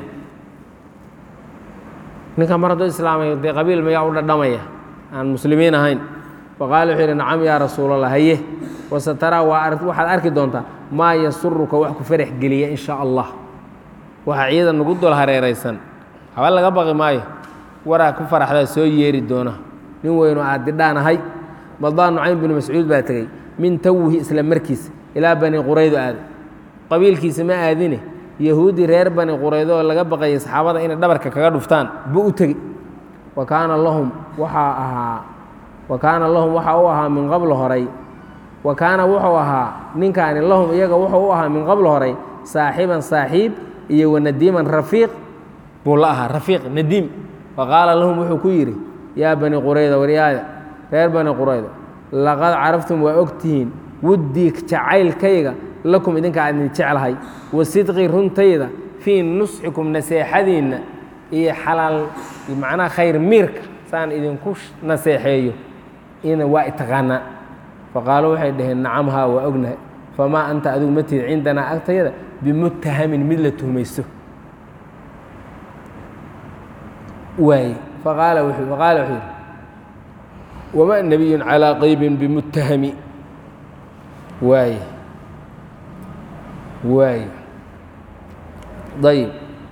ninka mar hadduu islaamayo dee qabiil mayaa u dhadhamaya aan muslimiin ahayn faqaala wuxuu yidhi nacam yaa rasuulallah haye wasataraa waa waxaad arki doontaa maa yasuruka wax ku farax geliya in shaa allah waxa ciidan nagu dul hareeraysan haba laga baqi maayo waraa ku faraxdaa soo yeeri doona nin weynoo aad didhaan ahay madaan nucaym binu mascuud baa tegey min tawihi isla markiisa ilaa bani quraydo aaday qabiilkiisa ma aadine yahuudi reer bani quraydo oo laga baqayay saxaabada inay dhabarka kaga dhuftaan buu u tegey wa kaana lahum waxaa ahaa wa kaana lahum waxaa u ahaa min qabl horay wa kaana wuxuu ahaa ninkaani lahum iyaga wuxuu u ahaa min qabl horay saaxiiban saaxiib iyo wanadiiman rafiiq buu la ahaa rafiiq nadiim fa qaala lahum wuxuu ku yidhi yaa bani qurayda waryaada reer bani qurayda laqad caraftum waa ogtihiin wuddii jacaylkayga lakum idinka aan idin jeclahay wa sidqii runtayda fii nusxikum naseexadiinna iyo xalaal macnaha khayr miirka saan idinku naseexeeyo ina waa itaqaanaa faqaaluu waxay dhaheen nacam haa waa ognahay famaa anta adigu ma tihid cindanaa agtayada bimuttahamin mid la tuhmaysto waaye faqaala wuxuu faqaala wuxuu yidhi wama nebiyun calaa qaybin bimuttahami waaye waaye ayib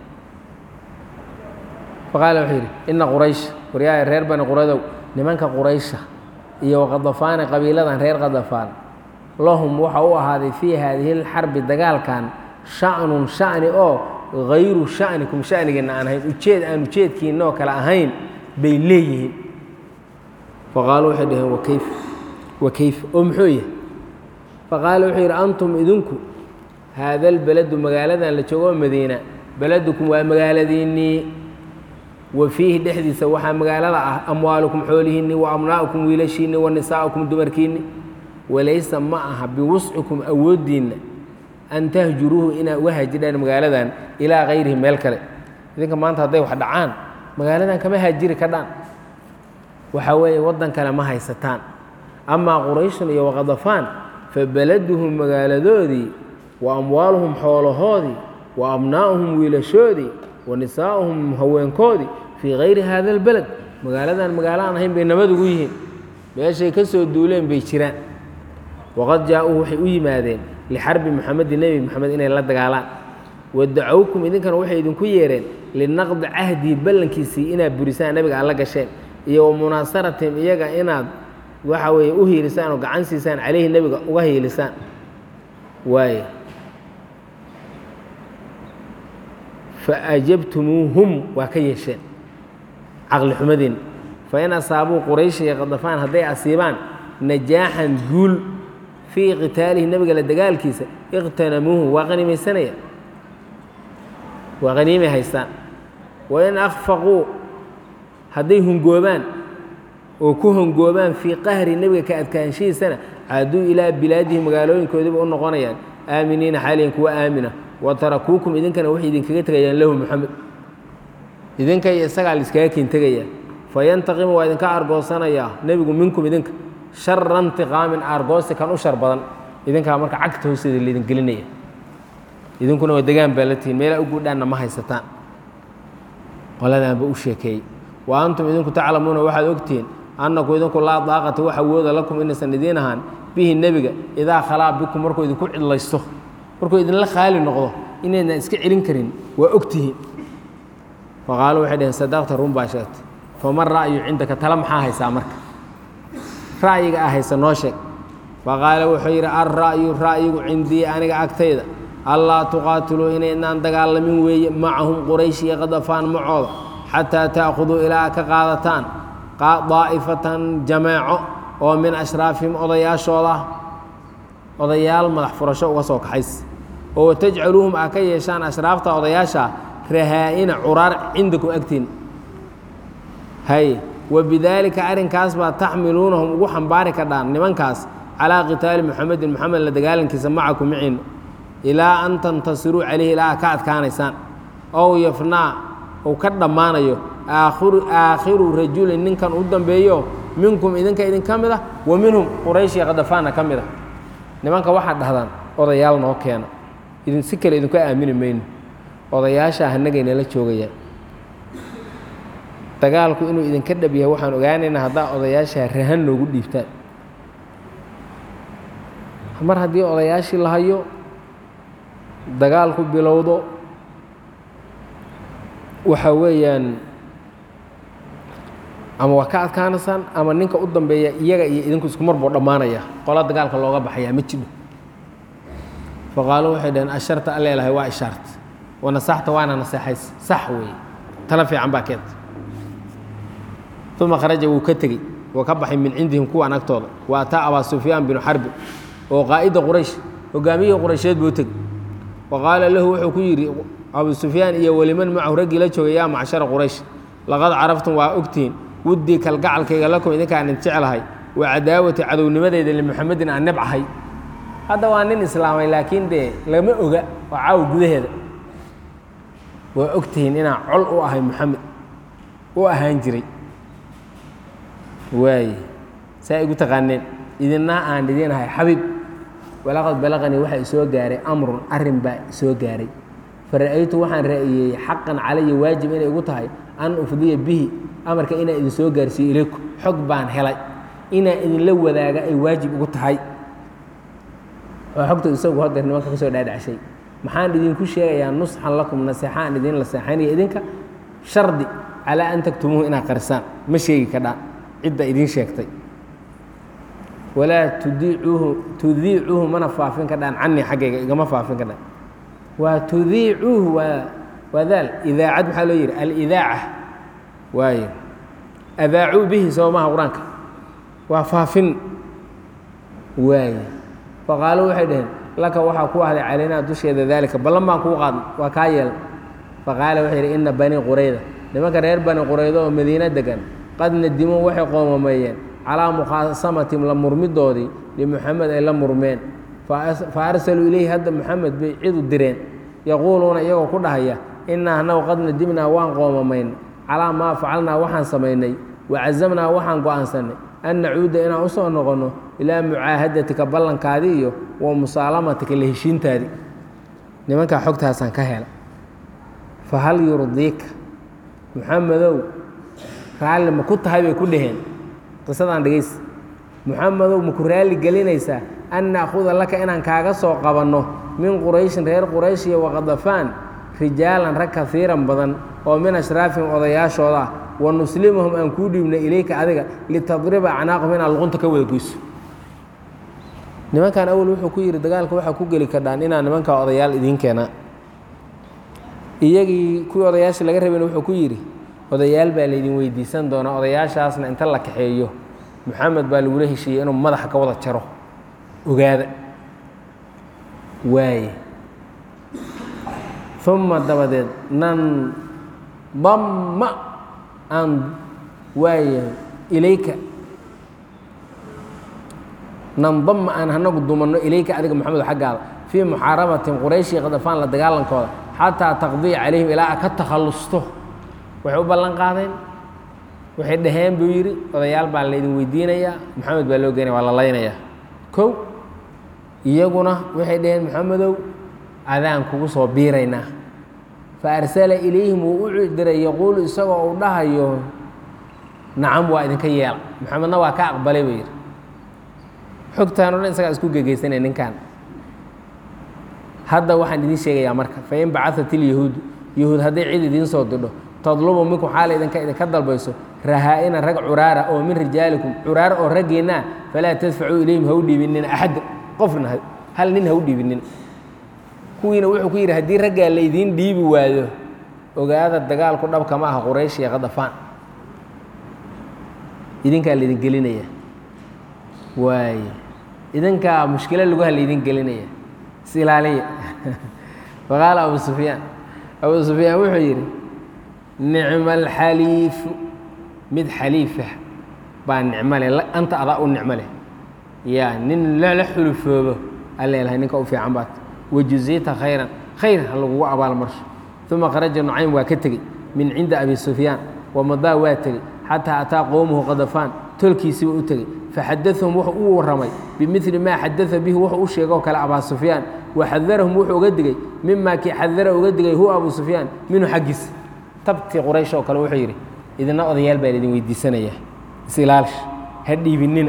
faqaala wuxuu yidhi ina quraysh waryaaya reer bani quraydow nimanka quraysha iyo waqadafaani qabiiladan reer qadafaan lahum waxa u ahaaday fii haadihi اlxarbi dagaalkan sha'nun sha'ni oo hayru sha'nikum sha'nigeenna aan ahayn ujeed aan ujeedkiinna oo kale ahayn bay leeyihiin faqaaluu waxay dhaheen wakayf wakayf oo muxuu yahay faqaala wuxuu yidhi antum idinku haada lbeledu magaaladan la joogo oo madiina beledukum waa magaaladiinnii wa fiihi dhexdiisa waxaa magaalada ah amwaalukum xoolihiinni wa abnaa'ukum wiilashiinni wa nisaa'ukum dumarkiinni walaysa ma aha biwuscikum awooddiinna an tahjuruuhu inaad uga haajidhaan magaaladan ilaa kayrihi meel kale idinka maanta hadday wax dhacaan magaaladan kama haajiri kadhaan waxaa weeye waddan kale ma haysataan amaa qurayshun iyo waqadafaan fa beladuhum magaaladoodii wa amwaaluhum xoolahoodii wa abnaa'uhum wiilashoodii wa nisaa'uhum haweenkoodii fii kayri haada albeled magaaladan magaalo aan ahayn bay nabad ugu yihiin meeshay ka soo duuleen bay jiraan waqad jaa-uu waxay u yimaadeen lixarbi muxamedi nebi moxamed inay la dagaalaan wadacowkum idinkana waxay idinku yeereen linaqdi cahdii ballankiisii inaad burisaan nebiga aad la gasheen iyo wa munaasaratim iyaga inaad waxa weeye u hiilisaan oo gacan siisaan caleyhi nebiga uga hiilisaan waaye fa ajabtumuuhum waa ka yeesheen caqli xumadiin fa in asaabuu quraysha iyo qadafaan hadday asiibaan najaaxan guul fii qitaalihi nebiga la dagaalkiisa iqtanamuuhu waa qanimaysanaya waa qaniimay haystaan wain akfaquu hadday hungoobaan oo ku hongoobaan fii qahri nebiga ka adkaanshihiisana caaduu ilaa bilaadihi magaalooyinkoodiiba u noqonayaan aaminiina xaaliyan kuwa aamina wa tarakuukum idinkana waxay idinkaga tegayaan lahu moxamed idinka iyo isagaa laiskaga kin tegayaa fayantaqimu waa idinka argoosanayaa nebigu minkum idinka shara intiqaamin aargoosi kan u shar badan idinkaa marka cagta hoosteeda laydin gelinaya idinkuna waa degaan baa la tihiin meelaa u guudhaanna ma haysataan qoladaanba u sheekeeyey wa antum idinku taclamuuna waxaad ogtihiin annaku idinku laa daaqata wax awooda lakum inaysan idiin ahaan bihi nebiga idaa khalaa bikum markuu idinku cidlaysto markuu idinla khaali noqdo inaydnan iska celin karin waa ogtihiin faqaaluu waxay dhaheen sadaqta run baa sheegtay faman ra'yu cindaka tala maxaa haysaa marka ra'yiga ah haysa noo sheeg faqaala wuxuu yidhi alra'yu ra'yigu cindii aniga agtayda allaa tuqaatiluu inaydnaan dagaalamin weeye macahum quraysh iyo qadafaan macooda xataa ta'khuduu ilaa ka qaadataan daa'ifatan jameeco oo min ashraafihim odayaashooda odayaal madax furasho uga soo kaxays oo watajcaluuhum aa ka yeeshaan ashraafta odayaasha rahaa'ina curaar cindakum agtiin hay wabidaalika arrinkaas baa taxmiluunahum ugu xambaari kadhaan nimankaas calaa qitaali muxamedin moxamed la dagaalankiisa macakum miciin ilaa an tantasiruu calayhi ilaa ka adkaanaysaan ow yafnaa uu ka dhammaanayo aakhiru aakhiru rajulin ninkan u dambeeyo minkum idinka idinka mid ah wa minhum quraysh iyo khadafaanna ka mid ah nimanka waxaad dhahdaan odayaal noo keena idin si kale idinku aamini mayno odayaashaa hanagaynala joogayaan dagaalku inuu idinka dhab yahay waxaan ogaanaynaa haddaa odayaashaa rahan noogu dhiibtaan mar haddii odayaashii la hayo dagaalku bilowdo waxa weeyaan ama waa ka adkaanaysaan ama ninka u dambeeya iyaga iyo idinku isku mar buu dhammaanaya qola dagaalka looga baxayaa ma jidho faqaaluu waxay dhaheen asharta alleelahay waa ishaarta wanasaxta waana naseexays sax weeye tala fiican baa keenta uma kharaja wuu ka tegey wuu ka baxay min cindihim kuwan agtooda wa ataa abaa sufyaan binu xarbi oo qaa'ida quraysh hogaamiyihii quraysheed buu tegey wa qaala lahu wuxuu ku yidhi abu sufyaan iyo weliman macahu raggii la joogay yaa macshara quraysh laqad caraftum waa ogtihiin wuddii kalgacalkayga lakum idinkaan idin jeclahay wa cadaawati cadownimadeyda limuxamedin aan nebcahay hadda waa nin islaamay laakiin dee lama oga waa caawa gudaheeda waa ogtihiin inaan col u ahay moxamed u ahaan jiray waaye saa igu taqaaneen idinna aan idin ahay xabiib walaqad balaqanii waxaa isoo gaaray amrun arrin baa isoo gaaray fara'aytu waxaan ra'iyey xaqan calaya waajib inay igu tahay an ufdiya bihi amarka inaan idin soo gaarsiiyo ilayku xog baan helay inaan idinla wadaaga ay waajib igu tahay waa xogta isagu hadeer nimanka ka soo dhaadhacshay maxaan idinku sheegayaa nusxan lakum naseexaan idin la seexanaya idinka shardi calaa an taktumuuhu inaad qarisaan ma sheegi kadhaan cidda idiin sheegtay walaa tudiicuuhu tudiicuuhu mana faafin kadhaan canii xaggayga igama faafin kadhaan waa tudiicuuhu waa waa daal idaacad maxaa loo yidhi alidaaca waaye adaacuu bihi soo maha qur-aanka waa faafin waaye faqaaluu waxay dhaheen laka waxaa ku ahday calaynaa dusheeda daalika ballan baan kuu qaadnay waa kaa yeelay faqaala wuxuu yidhi ina banii qurayda nimanka reer bani quraydo oo madiino degan qad nadimuu waxay qoomameeyeen calaa mukhaasamatihim la murmidoodii limuxamed ay la murmeen fa arsaluu ilayhi hadda muxamed bay cidu direen yaquuluuna iyagoo ku dhahaya innaa annagu qad nadimnaa waan qoomamayn calaa maa facalnaa waxaan samaynay wacazamnaa waxaan go'aansannay an nacuuda inaan u soo noqonno ilaa mucaahadatika ballankaadii iyo wa musaalamatika la heshiintaadii nimankaa xogtaasaan ka hela fa hal yurdiika muxamedow raalli ma ku tahay bay ku dhaheen qisadaan dhegaysa muxamedow ma ku raalli gelinaysaa an na'khuda laka inaan kaaga soo qabanno min qurayshin reer quraysh iyo waqadafaan rijaalan rag kaiiran badan oo min ashraafihim odayaashooda ah wa nuslimahum aan kuu dhiibna ilayka adiga litadriba acnaaqahum inaad luqunta ka wada goyso nimankan awel wuxuu ku yidhi dagaalka waxaa ku geli kardhaan inaa nimankaa odayaal idiin keenaa iyagii kuwii odayaasha laga rabayna wuxuu ku yidhi odayaal baa laydin weydiisan doonaa odayaashaasna inta la kaxeeyo moxamed baa lagula heshiiyey inuu madaxa ka wada jaro ogaada waaye uma dabadeed nan damma aan waaye ilayka nandama aan hanagu dumanno ilayka adiga moxamedo xaggaada fii muxaarabatin qurayshi qadafaan la dagaalankooda xataa taqdiya calayhim ilaa a ka takhallusto waxay u ballan qaadeen waxay dhaheen buu yidhi odayaal baa laydin weydiinayaa moxamed baa loo geenaya waa la laynayaa kow iyaguna waxay dhaheen moxamedow adaan kugu soo biiraynaa fa arsala ilayhim wuu u diray yaquulu isagoo uu dhahayo nacam waa idinka yeela moxamedna waa ka aqbalay buu yidhi xogtaan o dhan isagaa isku gegeysanaya ninkan hadda waxaan idiin sheegayaa marka fain bacaat ilyahuudu yahuud hadday cid idiin soo didho tadlubu minkum xaala idinka idinka dalbayso rahaa-ina rag curaara oo min rijaalikum curaara oo raggiinna falaa tadfacuu ilayhim ha u dhiibinina axadda qofna hal nin ha u dhiibinin kuwiina wuxuu ku yidhi haddii raggaa laydiin dhiibi waayo ogaada dagaalku dhabka ma aha quraysh iyo qadafaan idinkaa laydin gelinaya waaye idinkaa mushkilo laguha laydin gelinaya is ilaaliya faqaala abu sufyaan abu sufyaan wuxuu yidhi nicma alxaliifu mid xaliifa baa nicmo leh anta adaa u nicmo leh yaa nin la xulufoobo alleelahay ninka u fiican baad wajuzita khayran khayr ha lagugu abaalmarsho uma kharaja nucaym waa ka tegey min cinda abi sufyaan wamadaa waa tegey xataa ataa qowmuhu qadafaan tolkiisiiba u tegey faxadaahum wuxuu u warramay bimili maa xadaa bihi wuxuu u sheegoo kale abaa sufyaan waxadarahum wuxuu uga digey mimaa kii xadara uga digay huwa abu sufyaan minhu xaggiisa tabtii quraysh oo kale wuxuu yidhi idina odayaal baa idin weydiisanayaa isilaalsh ha dhiibinina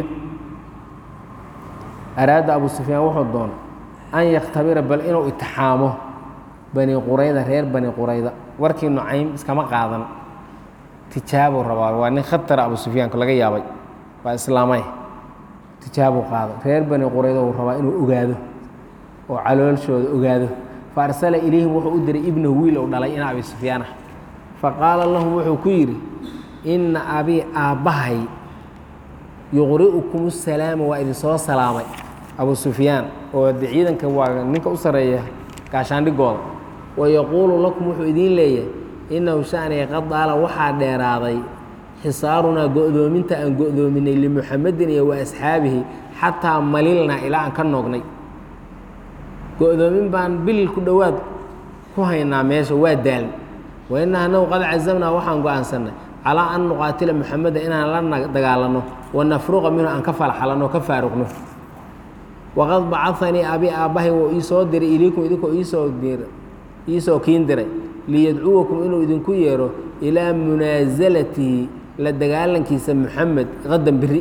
araada abu sufyaan wuxuu doonay an yakhtabira bal inuu itixaamo bani qurayda reer bani qurayda warkii nucaym iskama qaadan tijaabuu rabaa waa nin khatara abu sufyaanka laga yaabay waa islaamay tijaabuu qaaday reer bani qurayda uu rabaa inuu ogaado oo caloolshooda ogaado fa arsala ilayhim wuxuu u diray ibnahu wiil ou dhalay ina abi sufyaanah fa qaala lahum wuxuu ku yidhi inna abii aabbahay yuqri'ukum salaama waa idinsoo salaamay abu sufyaan oo de ciidanka waa ninka u sarreeya gaashaandhigooda wa yaquulu lakum wuxuu idiin leeyahay innahu shaniga qad daala waxaa dheeraaday xisaarunaa go'doominta aan go'doominay limuxamedin iyo wa asxaabihi xataa malilnaa ilaa aan ka noognay go'doomin baan bil ku dhowaad ku haynaa meesha waa daaln wa inna anagu qad cazamnaa waxaan go'aansannay calaa an nuqaatila muxameda inaan la dagaalanno wa nafruqa minhu aan ka falxalanno ka faaruqno waqad bacahanii abi aabbahay wuu ii soo diray ilaykum idinkoo iisoo iisoo kiin diray liyadcuwakum inuu idinku yeero ilaa munaasalatihi la dagaalankiisa muxamed qadan beri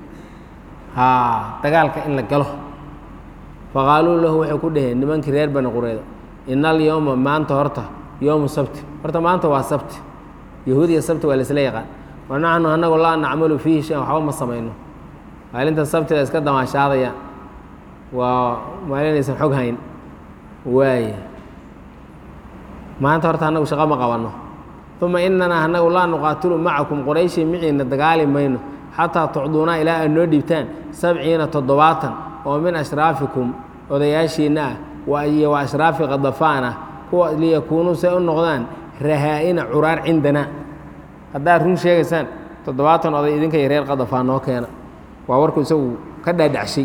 haa dagaalka in la galo faqaaluu lahu waxay ku dhaheen nimankii reer bani qureyda ina alyowma maanta horta yowmu sabti horta maanta waa sabti yahuud iyo sabti waa laisla yaqaan wa naxnu anagu laa nacmalu fiihi shay waxba ma samayno maalinta sabtida iska damaashaadayaan waa maalinaysan xog hayn waaye maanta horta annagu shaqo ma qabanno uma inanaa annagu laa nuqaatilu macakum qorayshi miciina dagaali mayno xataa tucduunaa ilaa aad noo dhiibtaan sabciina toddobaatan oo min ashraafikum odayaashiinna ah iyo wa ashraafi qadafaan ah kuwa liyakuunuu say u noqdaan rahaa-ina curaar cindanaa haddaad run sheegaysaan toddobaatan oday idinka iyo reer qadafaan noo keena waa warku isagu ka dhaadhacshay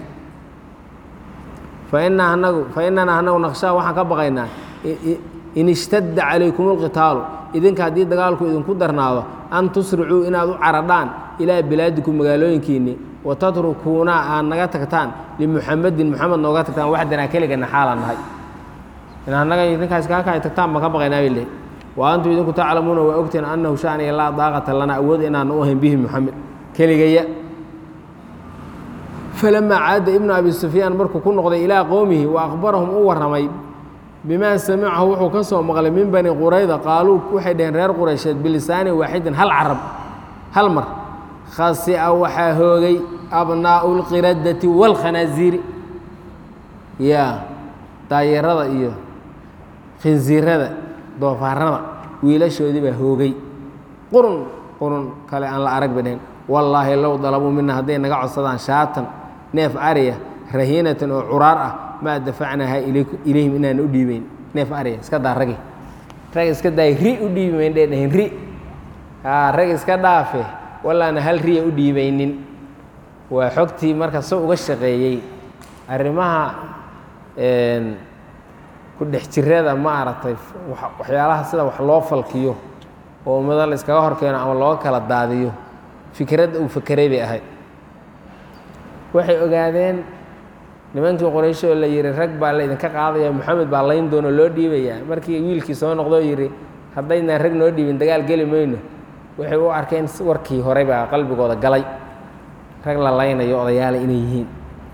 fainaa anagu fa inanaa anagu naqshaa waxaan ka baqaynaa in ishtadda calaykum اlqitaalu idinka haddii dagaalku idinku darnaado an tusricuu inaad u caradhaan ilaa bilaadikum magaalooyinkiinni wa tatrukuuna aad naga tagtaan limuxamedin muxamed nooga tagtaan waxdanaa keligana xaalaan nahay in annaga idinkaas kaaka ay tagtaan baan ka baqaynaa bay lehy wa antum idinku taclamuuna waa ogteen annahu shaaniya laa daaqata lana awood inaana u ahayn bihi muxamed keligaya falamaa caada ibnu abi sufyaan markuu ku noqday ilaa qowmihi wa akhbarahum u warramay bimaa samicahu wuxuu ka soo maqlay min bani qurayda qaaluu waxay dhaheen reer quraysheed bilisaanin waaxidin hal carab hal mar khasi'a waxaa hoogay abnaa'u lqiradati waalkhanaasiiri yaa daayarada iyo khinsiirada doofaarada wiilashoodii baa hoogay qurun qurun kale aan la arag bay dhaheen wallaahi low dalabuu mina hadday naga codsadaan shaatan neef ariya rahiinatan oo curaar ah maa dafacnaaha ilayhim inaan u dhiibeyn neef ariya iska daa ragi rag iska daay ri u dhiibi mayn dhee dhahin ri aa rag iska dhaafe wallaana hal riya u dhiibaynin waa xogtii marka so uga shaqeeyey arrimaha ku dhex jirada ma aragtay waxyaalaha sida wax loo falkiyo oo ummado la iskaga horkeeno ama looga kala daadiyo fikradda uu fakeray bay ahayd waxay ogaadeen nimankii qoraysh oo la yihi rag baa laydinka qaadaya moxamed baa layn doono loo dhiibayaa markii wiilkii soo noqdoo yidhi haddaynaan rag noo dhiibin dagaal geli mayno waxay u arkeen warkii horey baa qalbigooda galay rag la laynayo odayaala inay yihiin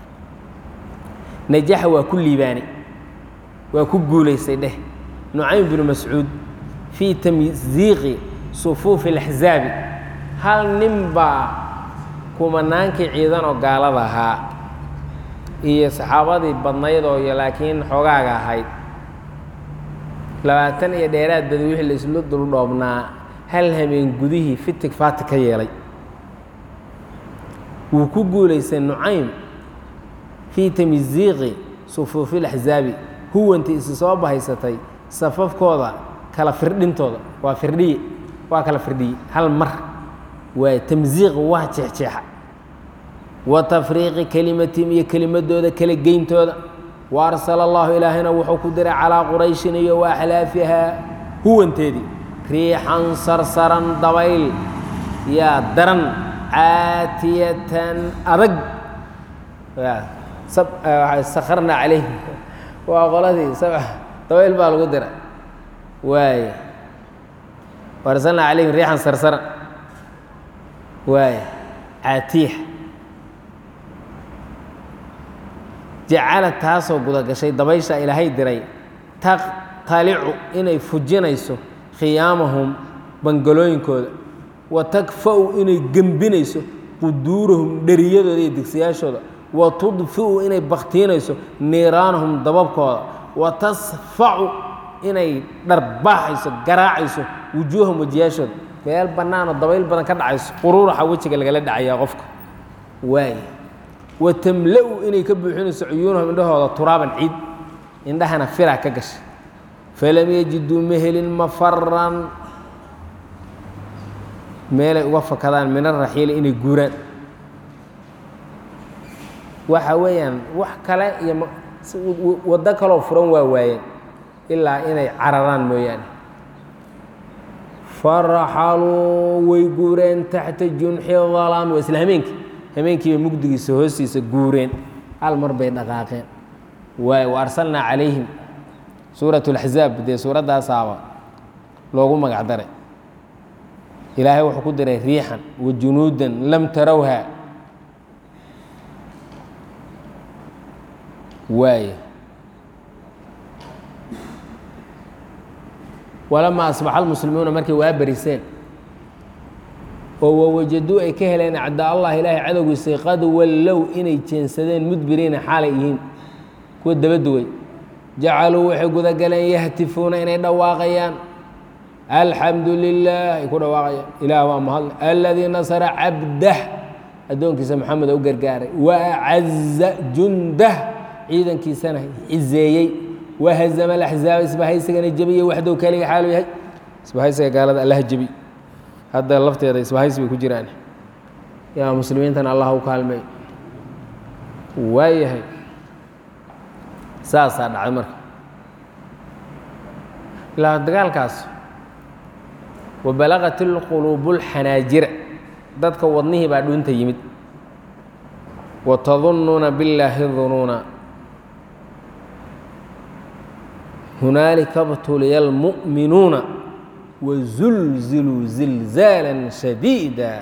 najaxa waa ku liibaanay waa ku guulaystay dheh nucaym binu mascuud fii tamsiiqi sufuufi اlaxzaabi hal nin baa kumanaankii ciidan oo gaalada ahaa iyo saxaabadii badnayd oo iyo laakiin xoogaaga ahayd labaatan iyo dheeraad badi wixii la isla duldhoobnaa hal hameen gudihii fitig faati ka yeelay wuu ku guulaystay nucaym fii tamisiiqi sufuufi laxsaabi huwantii isi soo bahaysatay safafkooda kala firdhintooda waa firdhiye waa kala firdhiye hal mar waa tamsiiq waa jeexjeexa wa tafriiqi kelimatihim iyo kelimadooda kala geyntooda wa arsala allahu ilaahayna wuxuu ku diray calaa qurayshin iyo wa axlaafihaa huwanteedii riixan sarsaran dabayl yaa daran caatiyatan adag sakharna calayhim waa qoladii dabayl baa lagu diray waay arsalna calayhim riixan sarsaran waay caatiya jacala taasoo gudagashay dabaysha ilaahay diray taqtalicu inay fujinayso khiyaamahum bangalooyinkooda wa takfa-u inay gembinayso quduurahum dheriyadooda iyo digsiyaashooda wa tudfi'u inay baktiinayso niiraanahum dababkooda wa tasfacu inay dharbaaxayso garaacayso wujuuhahum wajiyaashooda meel bannaanoo dabayl badan ka dhacayso quruuraxa wejiga lagala dhacayaa qofka waay wa tamla-u inay ka buuxinayso cuyuunahum indhahooda turaaban ciid indhahana fira ka gashay falam yajiduu ma helin mafaran meelay uga fakadaan min araxiili inay guuraan waxa weeyaan wax kale iyo waddo kaloo furan waa waayeen ilaa inay cararaan mooyaane faraxaluu way guureen taxta junxi dalaam waa isla hameenkii hameenkiibay mugdigiisa hoostiisa guureen hal mar bay dhaqaaqeen waay wa arsalnaa calayhim suurat اlaxzaab dee suuraddaasaaba loogu magac daray ilaahay wuxuu ku diray riixan wa junuudan lam tarawha waay walamaa asbaxa almuslimuuna markay waa bariseen oo wawajaduu ay ka heleen acdaa allah ilaahay cadowgiisay qad wallow inay jeensadeen mudbiriina xaalay yihiin kuwa dabaduway jacaluu waxay gudagaleen yahtifuuna inay dhawaaqayaan alxamdu lilah ay ku dhawaaqayaan ilaah waa mahadle aladii nasara cabdah addoonkiisa maxamed u gargaaray wa acaza jundah ciidankiisana cizeeyey wahazama alaxzaaba isbahaysigana jebiyey waxdow kaliga xaalu yahay isbahaysiga gaalada allaha jebi hadda lafteeda isbahaysi bay ku jiraan yaa muslimiintana allah u kaalmeey waayahay saasaa dhacday marka ilaa dagaalkaas wabalaqat ilquluubu lxanaajira dadka wadnihii baa dhuunta yimid watadunnuuna billaahi dunuuna hunaalika btuliya almu'minuuna wazulziluu zilzaala shadiida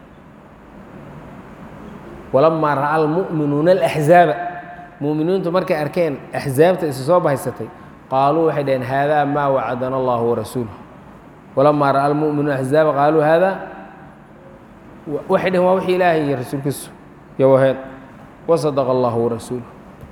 walamaa ra'a almu'minuuna alaxzaaba mu'miniintu markay arkeen axzaabta isu soo bahaysatay qaaluu waxay dhaheen haadaa maa wacadana allahu warasuuluh walamaa ra'a almu'minuuna axzaaba qaaluu haadaa waxay dhaheen waa wixii ilaahay iyo rasuulkiisu yowaheen wasadaqa allahu warasuuluh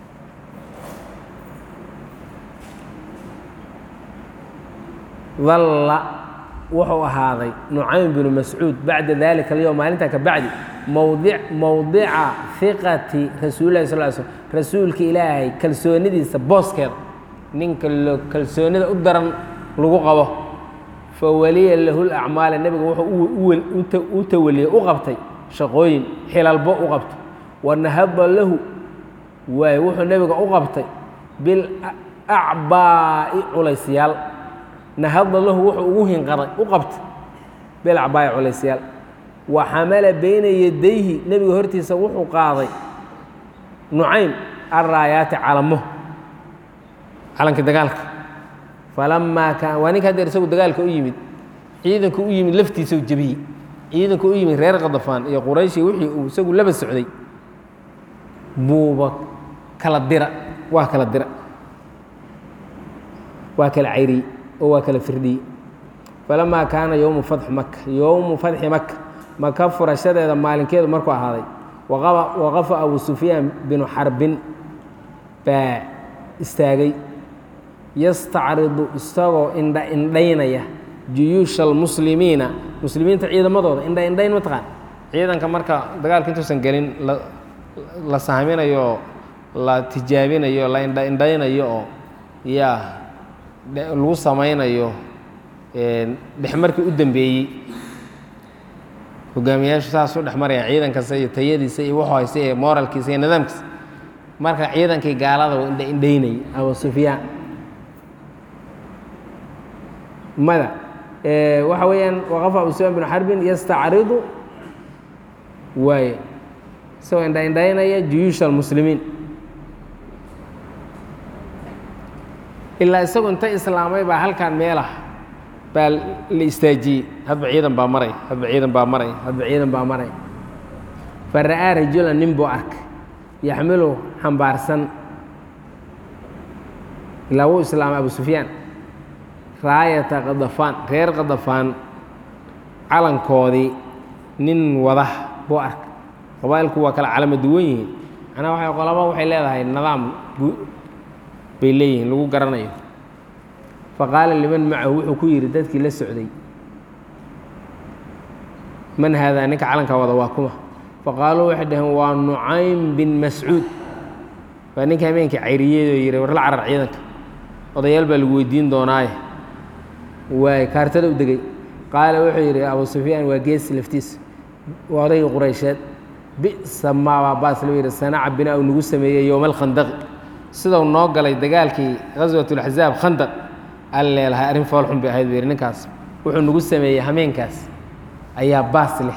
dalla wuxuu ahaaday nucaym binu mascuud bacda dalika alyowm maalintan ka bacdi mowdi mowdica hiqati rasuulillahi sal slm rasuulka ilaahay kalsoonidiisa booskeeda ninka kalsoonida u daran lagu qabo fa waliya lahu lacmaala nebiga wuxuu u tawaliyey u qabtay shaqooyin xilalbo u qabtay wanahaba lahu waay wuxuu nebiga u qabtay bilacbaa'i culaysyaal nahada lahu wuxuu ugu hinqaday u qabtay bilacbaa'i culaysyaal wa xamala bayna yadayhi nebiga hortiisa wuxuu qaaday nucaym araayaati calamo calankii dagaalka falamaa kaan waa ninka hadeer isagu dagaalka u yimid ciidanku u yimid laftiisa u jebiyey ciidanku u yimid reer kadafaan iyo qurayshi wixii uu isagu laba socday buuba kala dira waa kala dira waa kala cayriyey oo waa kala firdhiyey falamaa kaana yowmu fatxi maka yowmu fatxi maka maka furashadeeda maalinkeedu markuu ahaaday waqafa abu sufyaan binu xarbin baa istaagay yastacridu isagoo indha indhaynaya juyuusha almuslimiina muslimiinta ciidamadooda indha indhayn mataqaan ciidanka marka dagaalka intuusan gelin la sahminayo la tijaabinayo la indha indhaynayo oo yaa lagu samaynayo dhexmarkii u dambeeyey hogaamiyaashu saasuu dhex maraya ciidankasta iyo tayadiisa iyo wuxuu haysta iyo moralkiisa iyo nidaamkiisa marka ciidankii gaalada uu indha indhaynayay abu sufyaan mada waxa weeyaan waqafa abu sufyaan binu xarbin yastacridu waaye isagoo indha indhaynaya juyuusha almuslimiin ilaa isagu inta islaamay baa halkan meelah baa la istaajiyey hadba ciidan baa maray hadba ciidan baa maray hadba ciidan baa maray fa ra'aa rajulan nin buu arkay yaxmilu xambaarsan ilaa wuu islaamay abu sufyaan raayata kadafaan reer kadafaan calankoodii nin wada buu arkay qabaa'ilku waa kala calama duwan yihiin macnaha waxay qolaba waxay leedahay nidaam bay leeyihiin lagu garanayo faqaala liman macahu wuxuu ku yidhi dadkii la socday man haadaa ninka calanka wada waa kuma faqaaluu waxay dhaheen waa nucaym bin mascuud waa ninka habeenkii cayriyeyoo yidhi war la carar ciidanka odayaal baa lagu weydiin doonaaye waay kaartada u degey qaala wuxuu yidhi abu sufyaan waa geesi laftiisa waa odaygii quraysheed bi'sa maabaa baas loo yidhi sanaca binaa uu nagu sameeyey yowma alkhandaqi sidau noo galay dagaalkii ghaswatulaxzaab khandaq al leelahay arrin foolxun bay ahayd buu yidhi ninkaas wuxuu nagu sameeyey hameenkaas ayaa baas leh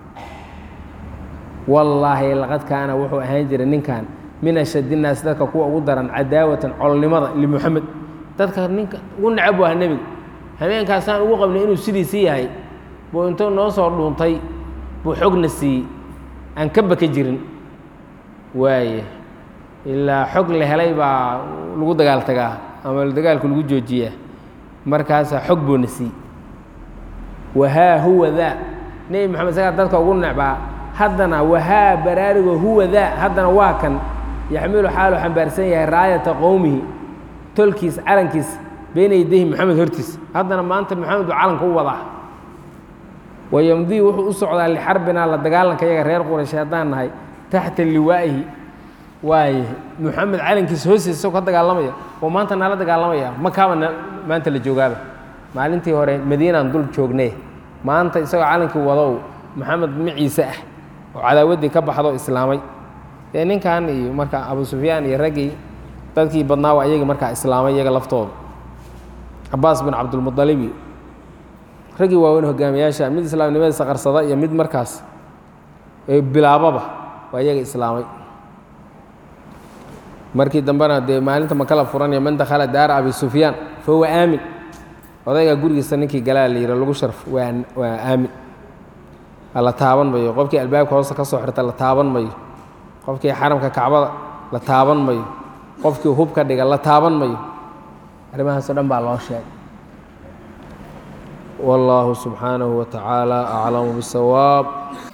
wallaahi laqad kaana wuxuu ahaan jiray ninkan min ashadinaas dadka kuwa ugu daran cadaawatan colnimada limuxamed dadka ninka ugu necab bu aha nebiga hameenkaasaan ugu qabnay inuu sidiisi yahay buu intuu noo soo dhuuntay buu xogna siiyey aan ka baka jirin waaye ilaa xog la helay baa lagu dagaal tagaa ama dagaalku lagu joojiyaa markaasaa xog buuna siiyey wahaa huwa daa nebi moxamed sagaa dadka ugu necbaa haddana wahaa baraarigo huwa daa haddana waa kan yaxmilu xaalu xambaarsan yahay raayata qowmihi tolkiis calankiis beyna yadayhi maxamed hortiis haddana maanta maxamed buu calanka u wadaa wayamdii wuxuu u socdaa lixarbinaa la dagaalanka yaga reer quraysh haddaan nahay taxta liwaa'ihi waaye moxamed calankiisa hoostiisa isagoo ka dagaalamaya oo maanta nala dagaalamaya makaaba maanta la joogaaba maalintii hore madiinaan dul joognee maanta isagoo calankii wadow maxamed maciise ah oo cadaawaddii ka baxdo islaamay dee ninkan iyo marka abu sufyaan iyo raggii dadkii badnaa waa iyagii markaa islaamay iyaga laftooda cabaas bin cabdulmualib iyo raggii waaweyn hogaamiyaasha mid islaamnimadiisa qarsada iyo mid markaas bilaababa waa iyaga islaamay markii dambena dee maalinta makala furanaya man dakhala daara abi sufyaan fa huwa aamin odaygaa gurigiisa ninkii galaa la yidhi lagu sharf waa waa aamin la taaban mayo qofkii albaabka hoosta ka soo xirta la taaban mayo qofkii xaramka kacbada la taaban mayo qofkii hubka dhiga la taaban mayo arrimahaasoo dhan baa loo sheegay wallaahu subxaanahu wa tacaala aclamu bisawaab